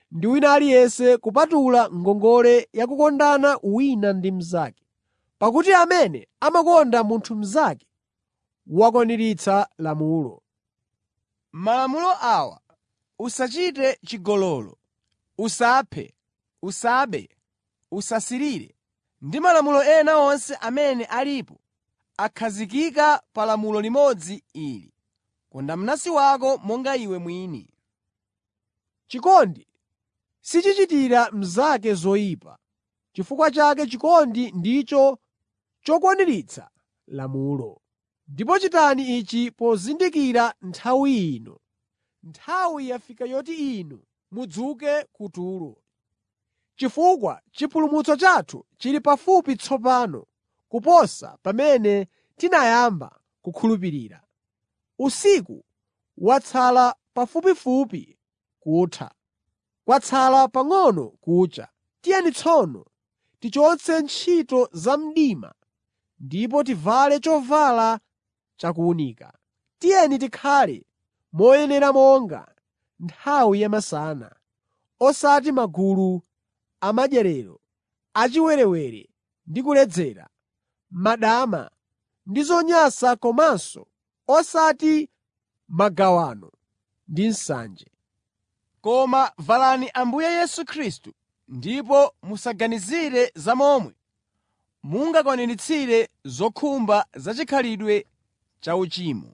ndi wina aliyense kupatula ngongole ya kukondana wina ndi mnzake. Pakuti amene amakonda munthu mnzake wakwaniritsa lamulo. Malamulo awa: “Usachite chigololo, usaphe, usabe, usasirire,” ndi malamulo ena onse amene alipo akhazikika pa lamulo limodzi ili: “Konda mnansi wako monga iwe mwini.” Chikondi sichichitira mnzake zoyipa. Chifukwa chake chikondi ndicho chokwaniritsa lamulo. Ndipo chitani ichi pozindikira nthawi ino. Nthawi yafika yoti inu mudzuke kutulo. Chifukwa chipulumutso chathu chili pafupi tsopano kuposa pamene tinayamba kukhulupirira. Usiku watsala pafupifupi kutha, kwatsala pang'ono kucha. Tiyeni tsono tichotse ntchito za mdima ndipo tivale chovala chakuwunika. Tiyeni tikhale moyenera monga nthawi yamasana, osati magulu amadyerero, achiwerewere ndi kuledzera, madama ndi zonyansa komanso osati magawano ndi nsanje. Koma valani Ambuye Yesu Khristu ndipo musaganizire za momwe mungakwaniritsire zokhumba za chikhalidwe chauchimo.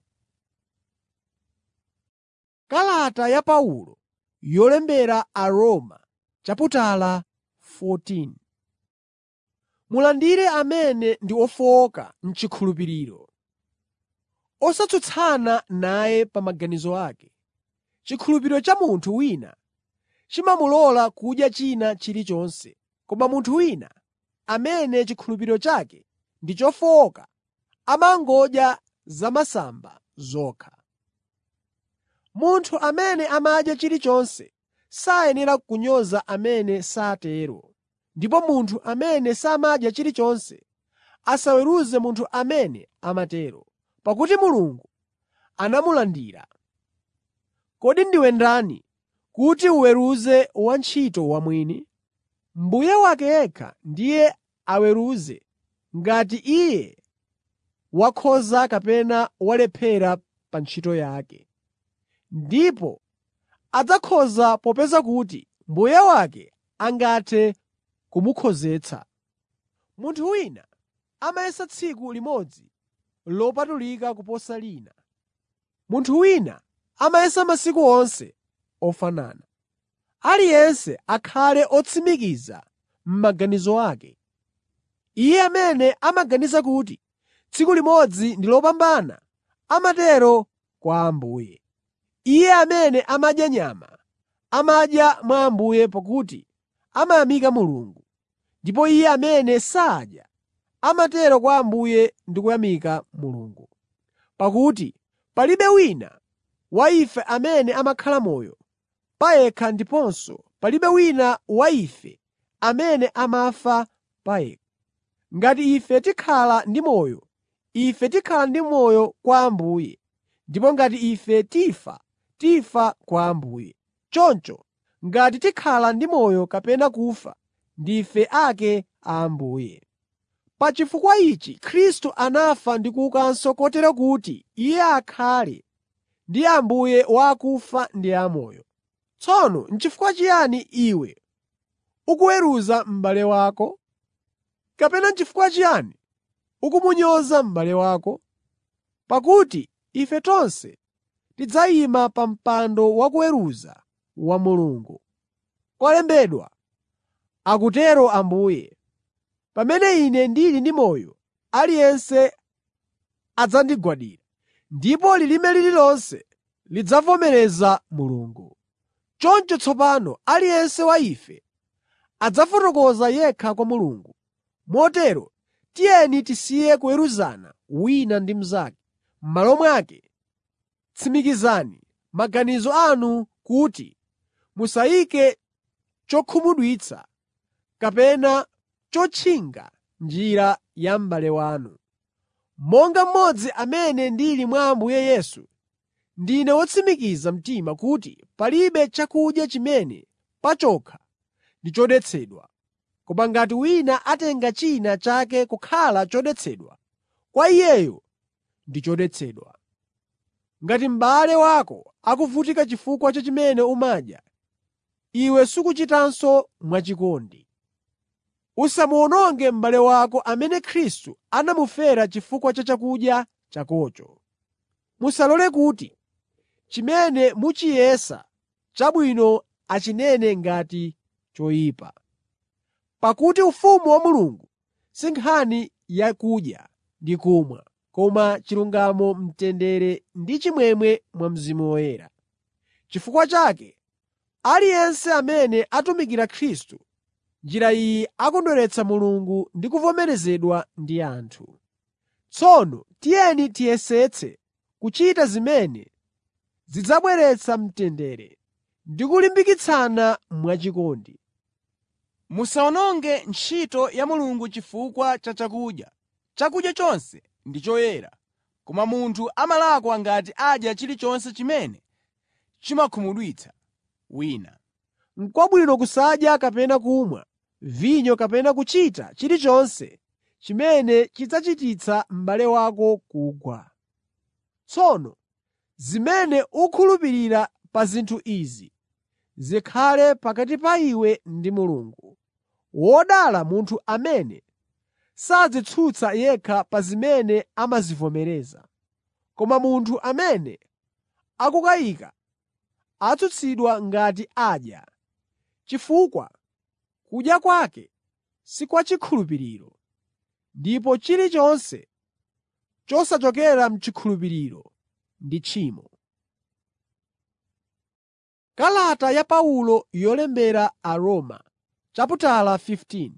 Kalata ya Paulo yolembera Aroma chaputala 14 Mulandire amene ndi ofowoka m'chikhulupiriro, osatsutsana naye pa maganizo ake. Chikhulupiriro cha munthu wina chimamulola kudya china chilichonse, koma munthu wina amene chikhulupiriro chake ndi chofowoka amangodya zamasamba zokha. Munthu amene amadya chilichonse sayenera kunyoza amene satero, ndipo munthu amene samadya chilichonse asaweruze munthu amene amatero, pakuti Mulungu anamulandira. Kodi ndiwe ndani kuti uweruze wantchito wamwini? Mbuye wake yekha ndiye aweruze ngati iye wakhoza kapena walephera pa ntchito yake. Ndipo adzakhoza popeza kuti mbuye wake angathe kumukhozetsa. Munthu wina amayesa tsiku limodzi lopatulika kuposa lina. Munthu wina amayesa masiku onse ofanana. Aliyense akhale otsimikiza m'maganizo ake. Iye amene amaganiza kuti tsiku limodzi ndi lopambana amatero kwa Ambuye. Iye amene amadya nyama amadya mwa Ambuye pakuti amayamika Mulungu, ndipo iye amene sadya amatero kwa Ambuye ndi kuyamika Mulungu. Pakuti palibe wina wa ife amene amakhala moyo pa yekha ndiponso palibe wina wa ife amene amafa pa yekha. Ngati ife tikhala ndi moyo, ife tikhala ndi moyo kwa Ambuye, ndipo ngati ife tifa, tifa kwa Ambuye. Choncho ngati tikhala ndi moyo kapena kufa, ndife ake a Ambuye. Pa chifukwa ichi Khristu anafa ndi kuukanso kotero kuti Iye akhale ndi Ambuye wa akufa ndi amoyo. Tsono n'chifukwa chiyani iwe ukuweruza m'bale wako? Kapena n'chifukwa chiyani ukumunyoza m'bale wako? Pakuti ife tonse tidzayima pa mpando wakuweruza wa Mulungu. Kwalembedwa, akutero Ambuye, pamene ine ndili ndi moyo, aliyense adzandigwadira, ndipo lilime lililonse lidzavomereza Mulungu. Choncho tsopano aliyense wa ife adzafotokoza yekha kwa Mulungu. Motero tiyeni tisiye kuweruzana wina ndi mnzake. M'malo mwake, tsimikizani maganizo anu kuti musayike chokhumudwitsa kapena chotchinga njira ya m'bale wanu. Monga mmodzi amene ndili mwa Ambuye Yesu, ndine wotsimikiza mtima kuti palibe chakudya chimene pachokha ndi chodetsedwa. Koma ngati wina atenga china chake kukhala chodetsedwa, kwa iyeyo ndi chodetsedwa. Ngati m'bale wako akuvutika chifukwa cha chimene umadya, iwe sukuchitanso mwachikondi. Usamuwononge m'bale wako amene Khristu anamufera chifukwa cha chakudya chakocho. Musalole kuti chimene muchiyesa chabwino achinene ngati choyipa. Pakuti ufumu wa Mulungu si nkhani yakudya ndi kumwa, koma chilungamo, mtendere ndi chimwemwe mwa Mzimu Woyera. Chifukwa chake, aliyense amene atumikira Khristu m'njira iyi akondweretsa Mulungu ndi kuvomerezedwa ndi anthu. Tsono tiyeni tiyesetse kuchita zimene zidzabweretsa mtendere ndi kulimbikitsana mwachikondi. Musawononge ntchito ya Mulungu chifukwa cha chakudya. Chakudya chonse ndi choyera, koma munthu amalakwa ngati adya chilichonse chimene chimakhumudwitsa wina. N'kwabwino kusadya kapena kumwa vinyo kapena kuchita chilichonse chimene chidzachititsa m'bale wako kugwa. Tsono zimene ukukhulupirira pa zinthu izi zikhale pakati pa iwe ndi Mulungu. Wodala munthu amene sadzitsutsa yekha pa zimene amazivomereza. Koma munthu amene akukayika atsutsidwa ngati adya, chifukwa kudya kwake si kwa chikhulupiriro, ndipo chilichonse chosachokera m'chikhulupiriro ndi tchimo. Kalata ya Paulo yolembera Aroma chaputala 15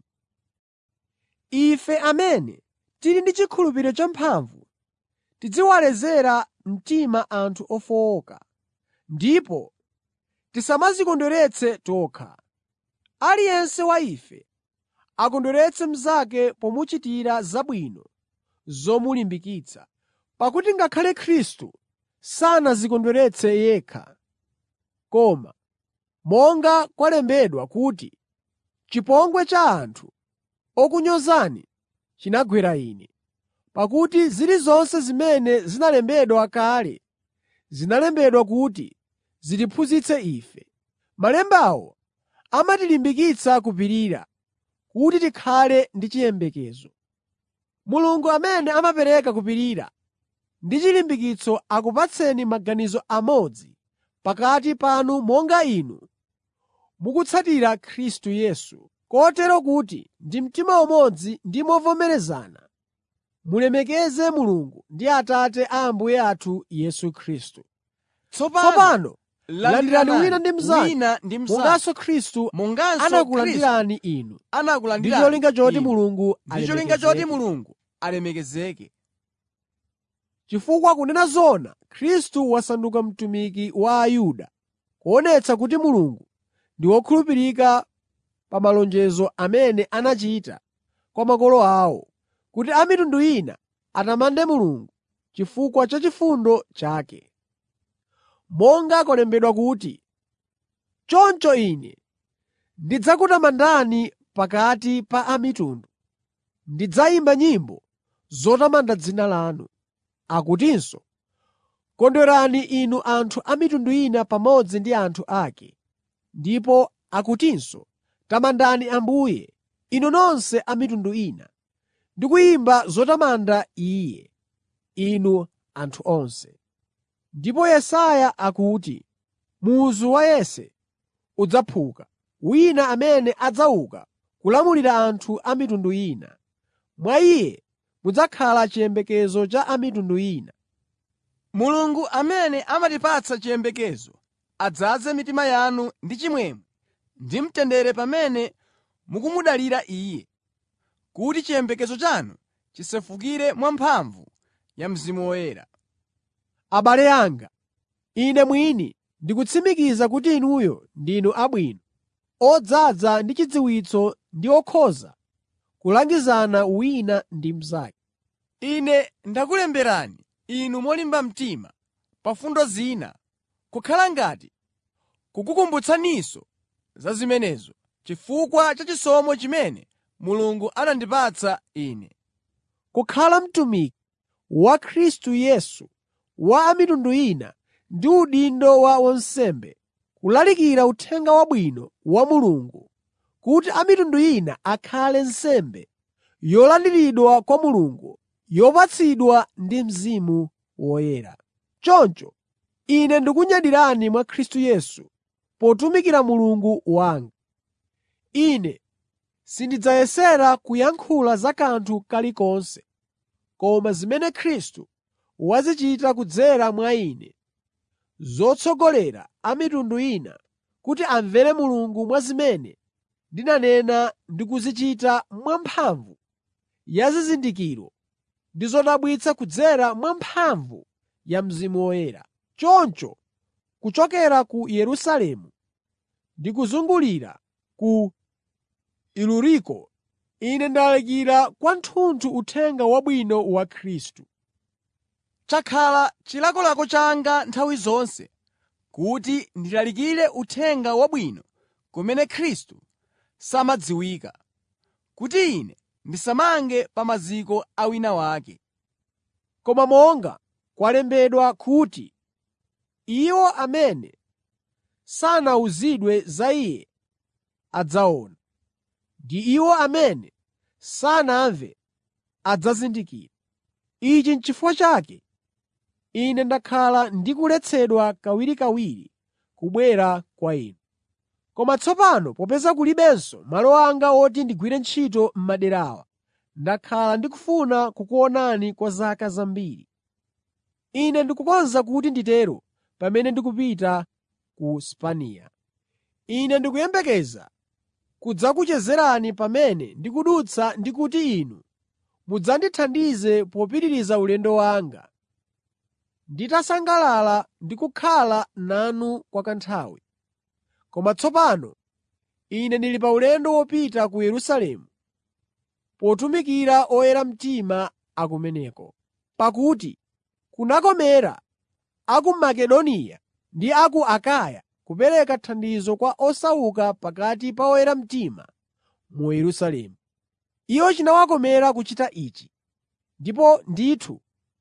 Ife amene tili ndi chikhulupiriro champhamvu tidziwalezera mtima anthu ofowoka, ndipo tisamadzikondweretse tokha. Aliyense wa ife akondweretse mnzake pomuchitira zabwino zomulimbikitsa, pakuti ngakhale Khristu sanadzikondweretse yekha, koma monga kwalembedwa kuti, “Chipongwe cha anthu okunyozani chinagwera ine.” Pakuti zilizonse zimene zinalembedwa kale zinalembedwa kuti zitiphunzitse ife. Malembawo amatilimbikitsa kupirira, kuti tikhale ndi chiyembekezo. Mulungu amene amapereka kupirira ndi chilimbikitso akupatseni maganizo amodzi pakati panu monga inu mukutsatira Khristu Yesu, kotero kuti ndi mtima umodzi ndi movomerezana mulemekeze Mulungu ndi Atate a Ambuye athu Yesu Khristu. Tsopano landirani wina ndi mnzake wina ndi mnzake, monganso Khristu monganso Khristu anakulandirani inu, ndi anakulandirani cholinga choti inu. Mulungu ndi cholinga choti alemekezeke. Mulungu alemekezeke. Chifukwa kunena zoona, Khristu wasanduka mtumiki wa Ayuda, kuonetsa kuti Mulungu ndi wokhulupirika pa malonjezo amene anachita kwa makolo awo, kuti a mitundu ina atamande Mulungu chifukwa cha chifundo chake. Monga kwalembedwa kuti, “Choncho ine ndidzakutamandani pakati pa a mitundu, ndidzayimba nyimbo zotamanda dzina lanu.” Akutinso, “Kondwerani inu anthu a mitundu ina pamodzi ndi anthu ake.” Ndipo akutinso, “Tamandani Ambuye, inu nonse a mitundu ina, ndi kuyimba zotamanda Iye, inu anthu onse. Ndipo Yesaya akuti, “Muzu wa Yese udzaphuka, wina amene adzauka kulamulira anthu a mitundu ina. Mwa Iye mudzakhala chiyembekezo cha a mitundu ina.” Mulungu amene amatipatsa chiyembekezo adzaze mitima yanu ndi chimwemwe ndi mtendere pamene mukumudalira Iye, kuti chiyembekezo chanu chisefukire mwamphamvu ya Mzimu Woyera. Abale anga, ine mwini ndikutsimikiza kuti inuyo ndinu abwino, odzaza ndi chidziwitso ndi okhoza kulangizana wina ndi mnzake. Ine ndakulemberani inu molimba mtima pa fundo zina, kukhala ngati kukukumbutsaninso za zimenezo chifukwa cha chisomo chimene Mulungu anandipatsa ine. Kukhala mtumiki wa Khristu Yesu wa a mitundu ina ndi udindo wa wansembe, kulalikira Uthenga Wabwino wa Mulungu, kuti a mitundu ina akhale nsembe yolandiridwa kwa Mulungu, yopatsidwa ndi Mzimu Woyera. Choncho ine ndikunyadirani mwa Khristu Yesu potumikira Mulungu wanga. Ine sindidzayesera kuyankhula za kanthu kalikonse, koma zimene Khristu wazichita kudzera mwa ine, zotsogolera a mitundu ina kuti amvere Mulungu mwa zimene ndinanena ndi kuzichita mwamphamvu ya zizindikiro ndi zodabwitsa kudzera mwa mphamvu ya Mzimu Woyera. Choncho kuchokera ku Yerusalemu ndi kuzungulira ku Iluriko, ine ndalalikira kwathunthu Uthenga Wabwino wa Khristu. Chakhala chilakolako changa nthawi zonse kuti ndilalikire Uthenga Wabwino kumene Khristu samadziwika, kuti ine ndisamange pa maziko a wina wake. Koma monga kwalembedwa kuti, “Iwo amene sanawuzidwe za Iye adzaona, ndi iwo amene sanamve adzazindikira.” Ichi n'chifukwa chake ine ndakhala ndikuletsedwa kawirikawiri kubwera kwa inu. Koma tsopano popeza kulibenso malo anga oti ndigwire ntchito m'madera awa, ndakhala ndikufuna kukuonani kwa zaka zambiri. Ine ndikukonza kuti nditero pamene ndikupita ku Spaniya. Ine ndikuyembekeza kudzakuchezerani pamene ndikudutsa ndi kuti inu mudzandithandize popitiriza ulendo wanga, nditasangalala ndi kukhala nanu kwa kanthawi. Koma tsopano ine ndili pa ulendo wopita ku Yerusalemu potumikira oyera mtima a kumeneko. Pakuti kunakomera a ku Makedoniya ndi a ku Akaya kupereka thandizo kwa osauka pakati pa oyera mtima mu Yerusalemu. Iwo chinawakomera kuchita ichi, ndipo ndithu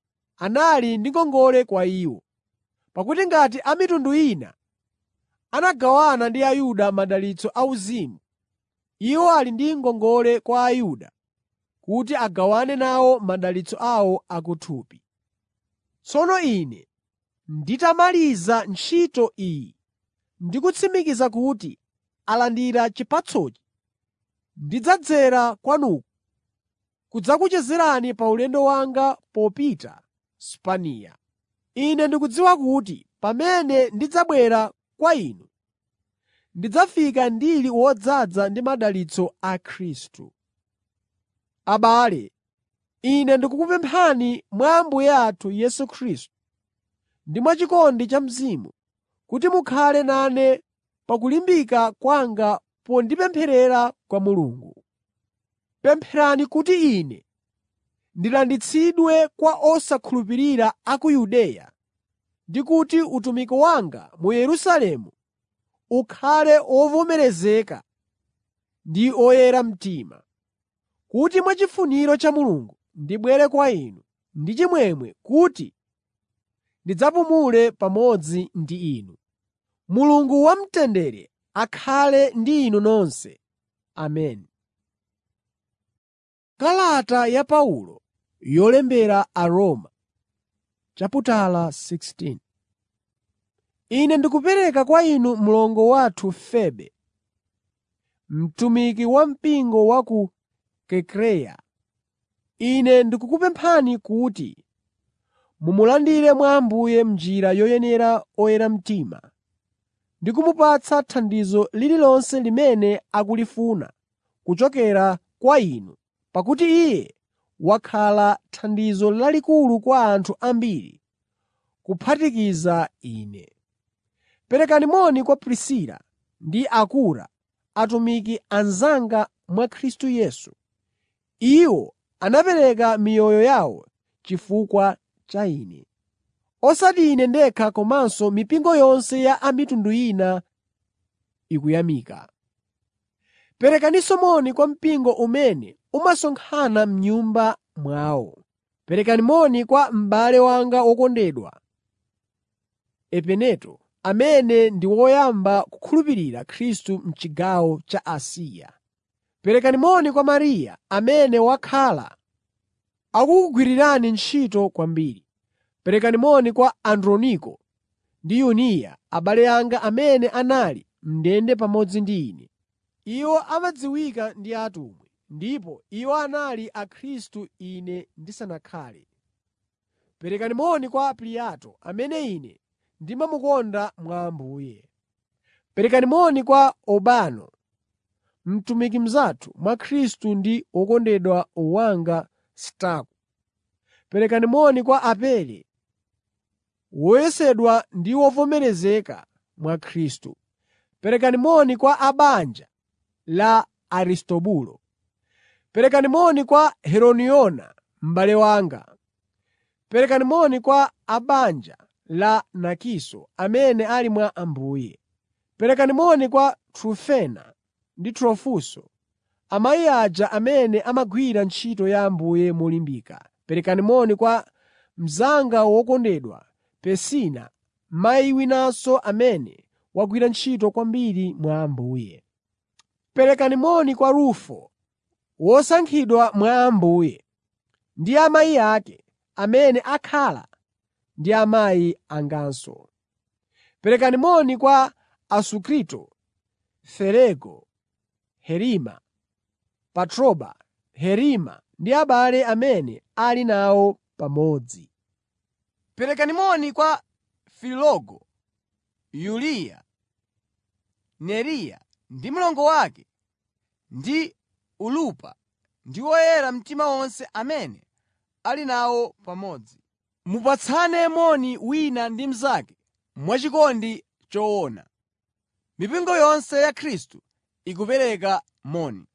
anali ndi ngongole kwa iwo. Pakuti ngati a mitundu ina anagawana ndi Ayuda madalitso auzimu, iwo ali ndi ngongole kwa Ayuda kuti agawane nawo madalitso awo akuthupi. Tsono ine nditamaliza ntchito iyi ndi kutsimikiza kuti alandira chipatsochi, ndidzadzera kwanuko kudzakuchezerani pa ulendo wanga popita Spaniya. Ine ndikudziwa kuti pamene ndidzabwera kwa inu, ndidzafika ndili wodzaza ndi madalitso a Khristu. Abale, ine ndikukupemphani mwa Ambuye athu Yesu Khristu ndi mwachikondi cha Mzimu, kuti mukhale nane pa kulimbika kwanga pondipempherera kwa Mulungu. Pempherani kuti ine ndilanditsidwe kwa osakhulupirira a ku Yudeya ndi kuti utumiki wanga mu Yerusalemu ukhale wovomerezeka ndi oyera mtima, kuti mwachifuniro cha Mulungu ndibwere kwa inu ndi chimwemwe kuti ndidzapumule pamodzi ndi inu. Mulungu wamtendere akhale ndi inu nonse. Ameni. Kalata ya Paulo yolembera Aroma chaputala 16 Ine ndikupereka kwa inu mlongo wathu Febe, mtumiki wa mpingo wa ku Kenkreya. Ine ndikukupemphani kuti mumulandire mwa Ambuye m'njira yoyenera oyera mtima, ndi kumupatsa thandizo lililonse limene akulifuna kuchokera kwa inu, pakuti iye wakhala thandizo lalikulu kwa anthu ambiri, kuphatikiza ine. Perekani moni kwa Prisila ndi Akura, atumiki anzanga mwa Khristu Yesu. Iwo anapereka miyoyo yawo chifukwa cha ine. Osati ine ndekha komanso mipingo yonse ya a mitundu ina ikuyamika. Perekaninso moni kwa mpingo umene umasonkhana m'nyumba mwawo. Perekani moni kwa m'bale wanga wokondedwa Epeneto, amene ndi woyamba kukhulupirira Khristu m'chigawo cha Asiya. Perekani moni kwa Mariya, amene wakhala akukugwirirani ntchito kwambiri. Perekani moni kwa Androniko ndi Yuniya, abale anga amene anali m'ndende pamodzi ndi ine. Iwo amadziwika ndi atumwi, ndipo iwo anali Akhristu ine ndisanakhale. Perekani moni kwa Ampliato, amene ine ndimamukonda mwa Ambuye. Perekani moni kwa Urbano, mtumiki mnzathu mwa Khristu ndi wokondedwa wanga Staku. Perekani moni kwa Apele, woyesedwa ndi wovomerezeka mwa Khristu. Perekani moni kwa a banja la Aristobulo. Perekani moni kwa Herodiona m'bale wanga. Perekani moni kwa a banja la Narkiso amene ali mwa Ambuye. Perekani moni kwa Trufena ndi Trufoso, amayi aja amene amagwira ntchito ya Ambuye molimbika. Perekani moni kwa mnzanga wokondedwa Persida, mayi winanso amene wagwira ntchito kwambiri mwa Ambuye. Perekani moni kwa Rufo, wosankhidwa mwa Ambuye, ndi amayi ake, amene akhala ndi amayi anganso. Perekani moni kwa Asunkrito, Felego, Herima, Patroba, Herima ndi abale amene ali nawo pamodzi. Perekani moni kwa Filologo, Yuliya, Neriya ndi mlongo wake, ndi Olumpa ndi oyera mtima onse amene ali nawo pamodzi. Mupatsane moni wina ndi mnzake mwachikondi choona. Mipingo yonse ya Khristu ikupereka moni.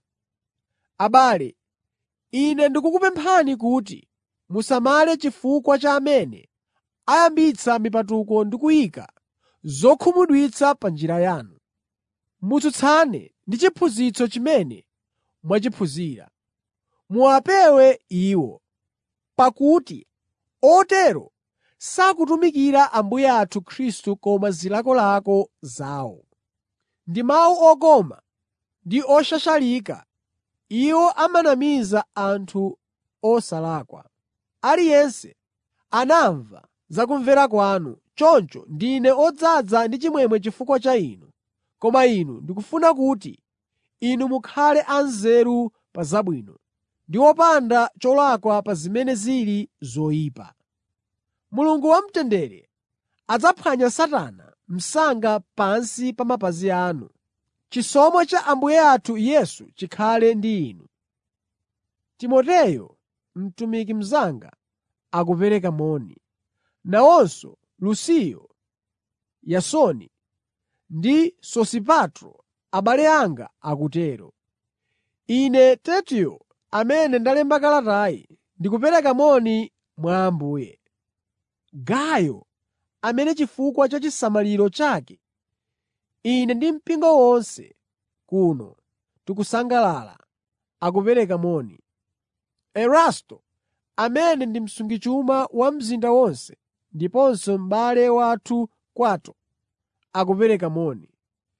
Abale, ine ndikukupemphani kuti musamale chifukwa cha amene ayambitsa mipatuko ndi kuyika zokhumudwitsa pa njira yanu. Mutsutsane ndi chiphunzitso chimene mwachiphunzira. Muwapewe iwo, pakuti otero sakutumikira Ambuye athu Khristu koma zilakolako zawo. Ndi mawu okoma ndi oshashalika iwo amanamiza anthu osalakwa. Aliyense anamva za kumvera kwanu, choncho ndine odzaza ndi chimwemwe chifukwa cha inu. Koma inu ndikufuna kuti inu mukhale anzeru pa zabwino ndi opanda cholakwa pa zimene zili zoyipa. Mulungu wamtendere adzaphwanya Satana msanga pansi pa mapazi anu. Chisomo cha Ambuye athu Yesu chikhale ndi inu. Timoteyo, mtumiki mnzanga, akupereka moni. Nawonso Lusiyo, Yasoni ndi Sosipatro, abale anga akutero. Ine Tertiyo, amene ndalemba kalatayi, ndikupereka moni mwa Ambuye. Gayo, amene chifukwa cha chisamaliro chake ine ndi mpingo wonse kuno tikusangalala, akupereka moni. Erasto, amene ndi msungichuma wa mzinda wonse ndiponso m'bale wathu Kwato, akupereka moni.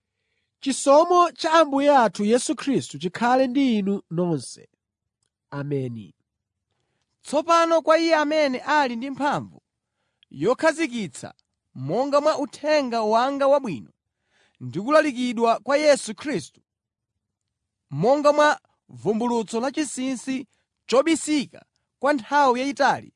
Chisomo cha Ambuye athu Yesu Khristu chikhale ndi inu nonse. Ameni. Tsopano kwa Iye amene ali ndi mphamvu yokhazikitsa monga mwa uthenga wanga wabwino ndi kulalikidwa kwa Yesu Khristu, monga mwa vumbulutso lachinsinsi chobisika kwa nthawi yayitali,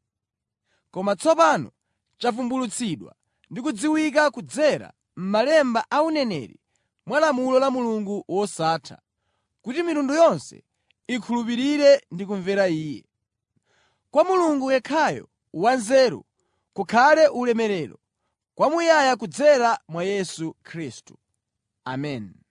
koma tsopano chavumbulutsidwa ndi kudziwika kudzera m'malemba a uneneri mwa lamulo la Mulungu wosatha, kuti mitundu yonse ikhulupirire ndi kumvera Iye. Kwa Mulungu yekhayo wanzeru kukhale ulemerero kwamuyaya kudzera mwa Yesu Khristu. Ameni.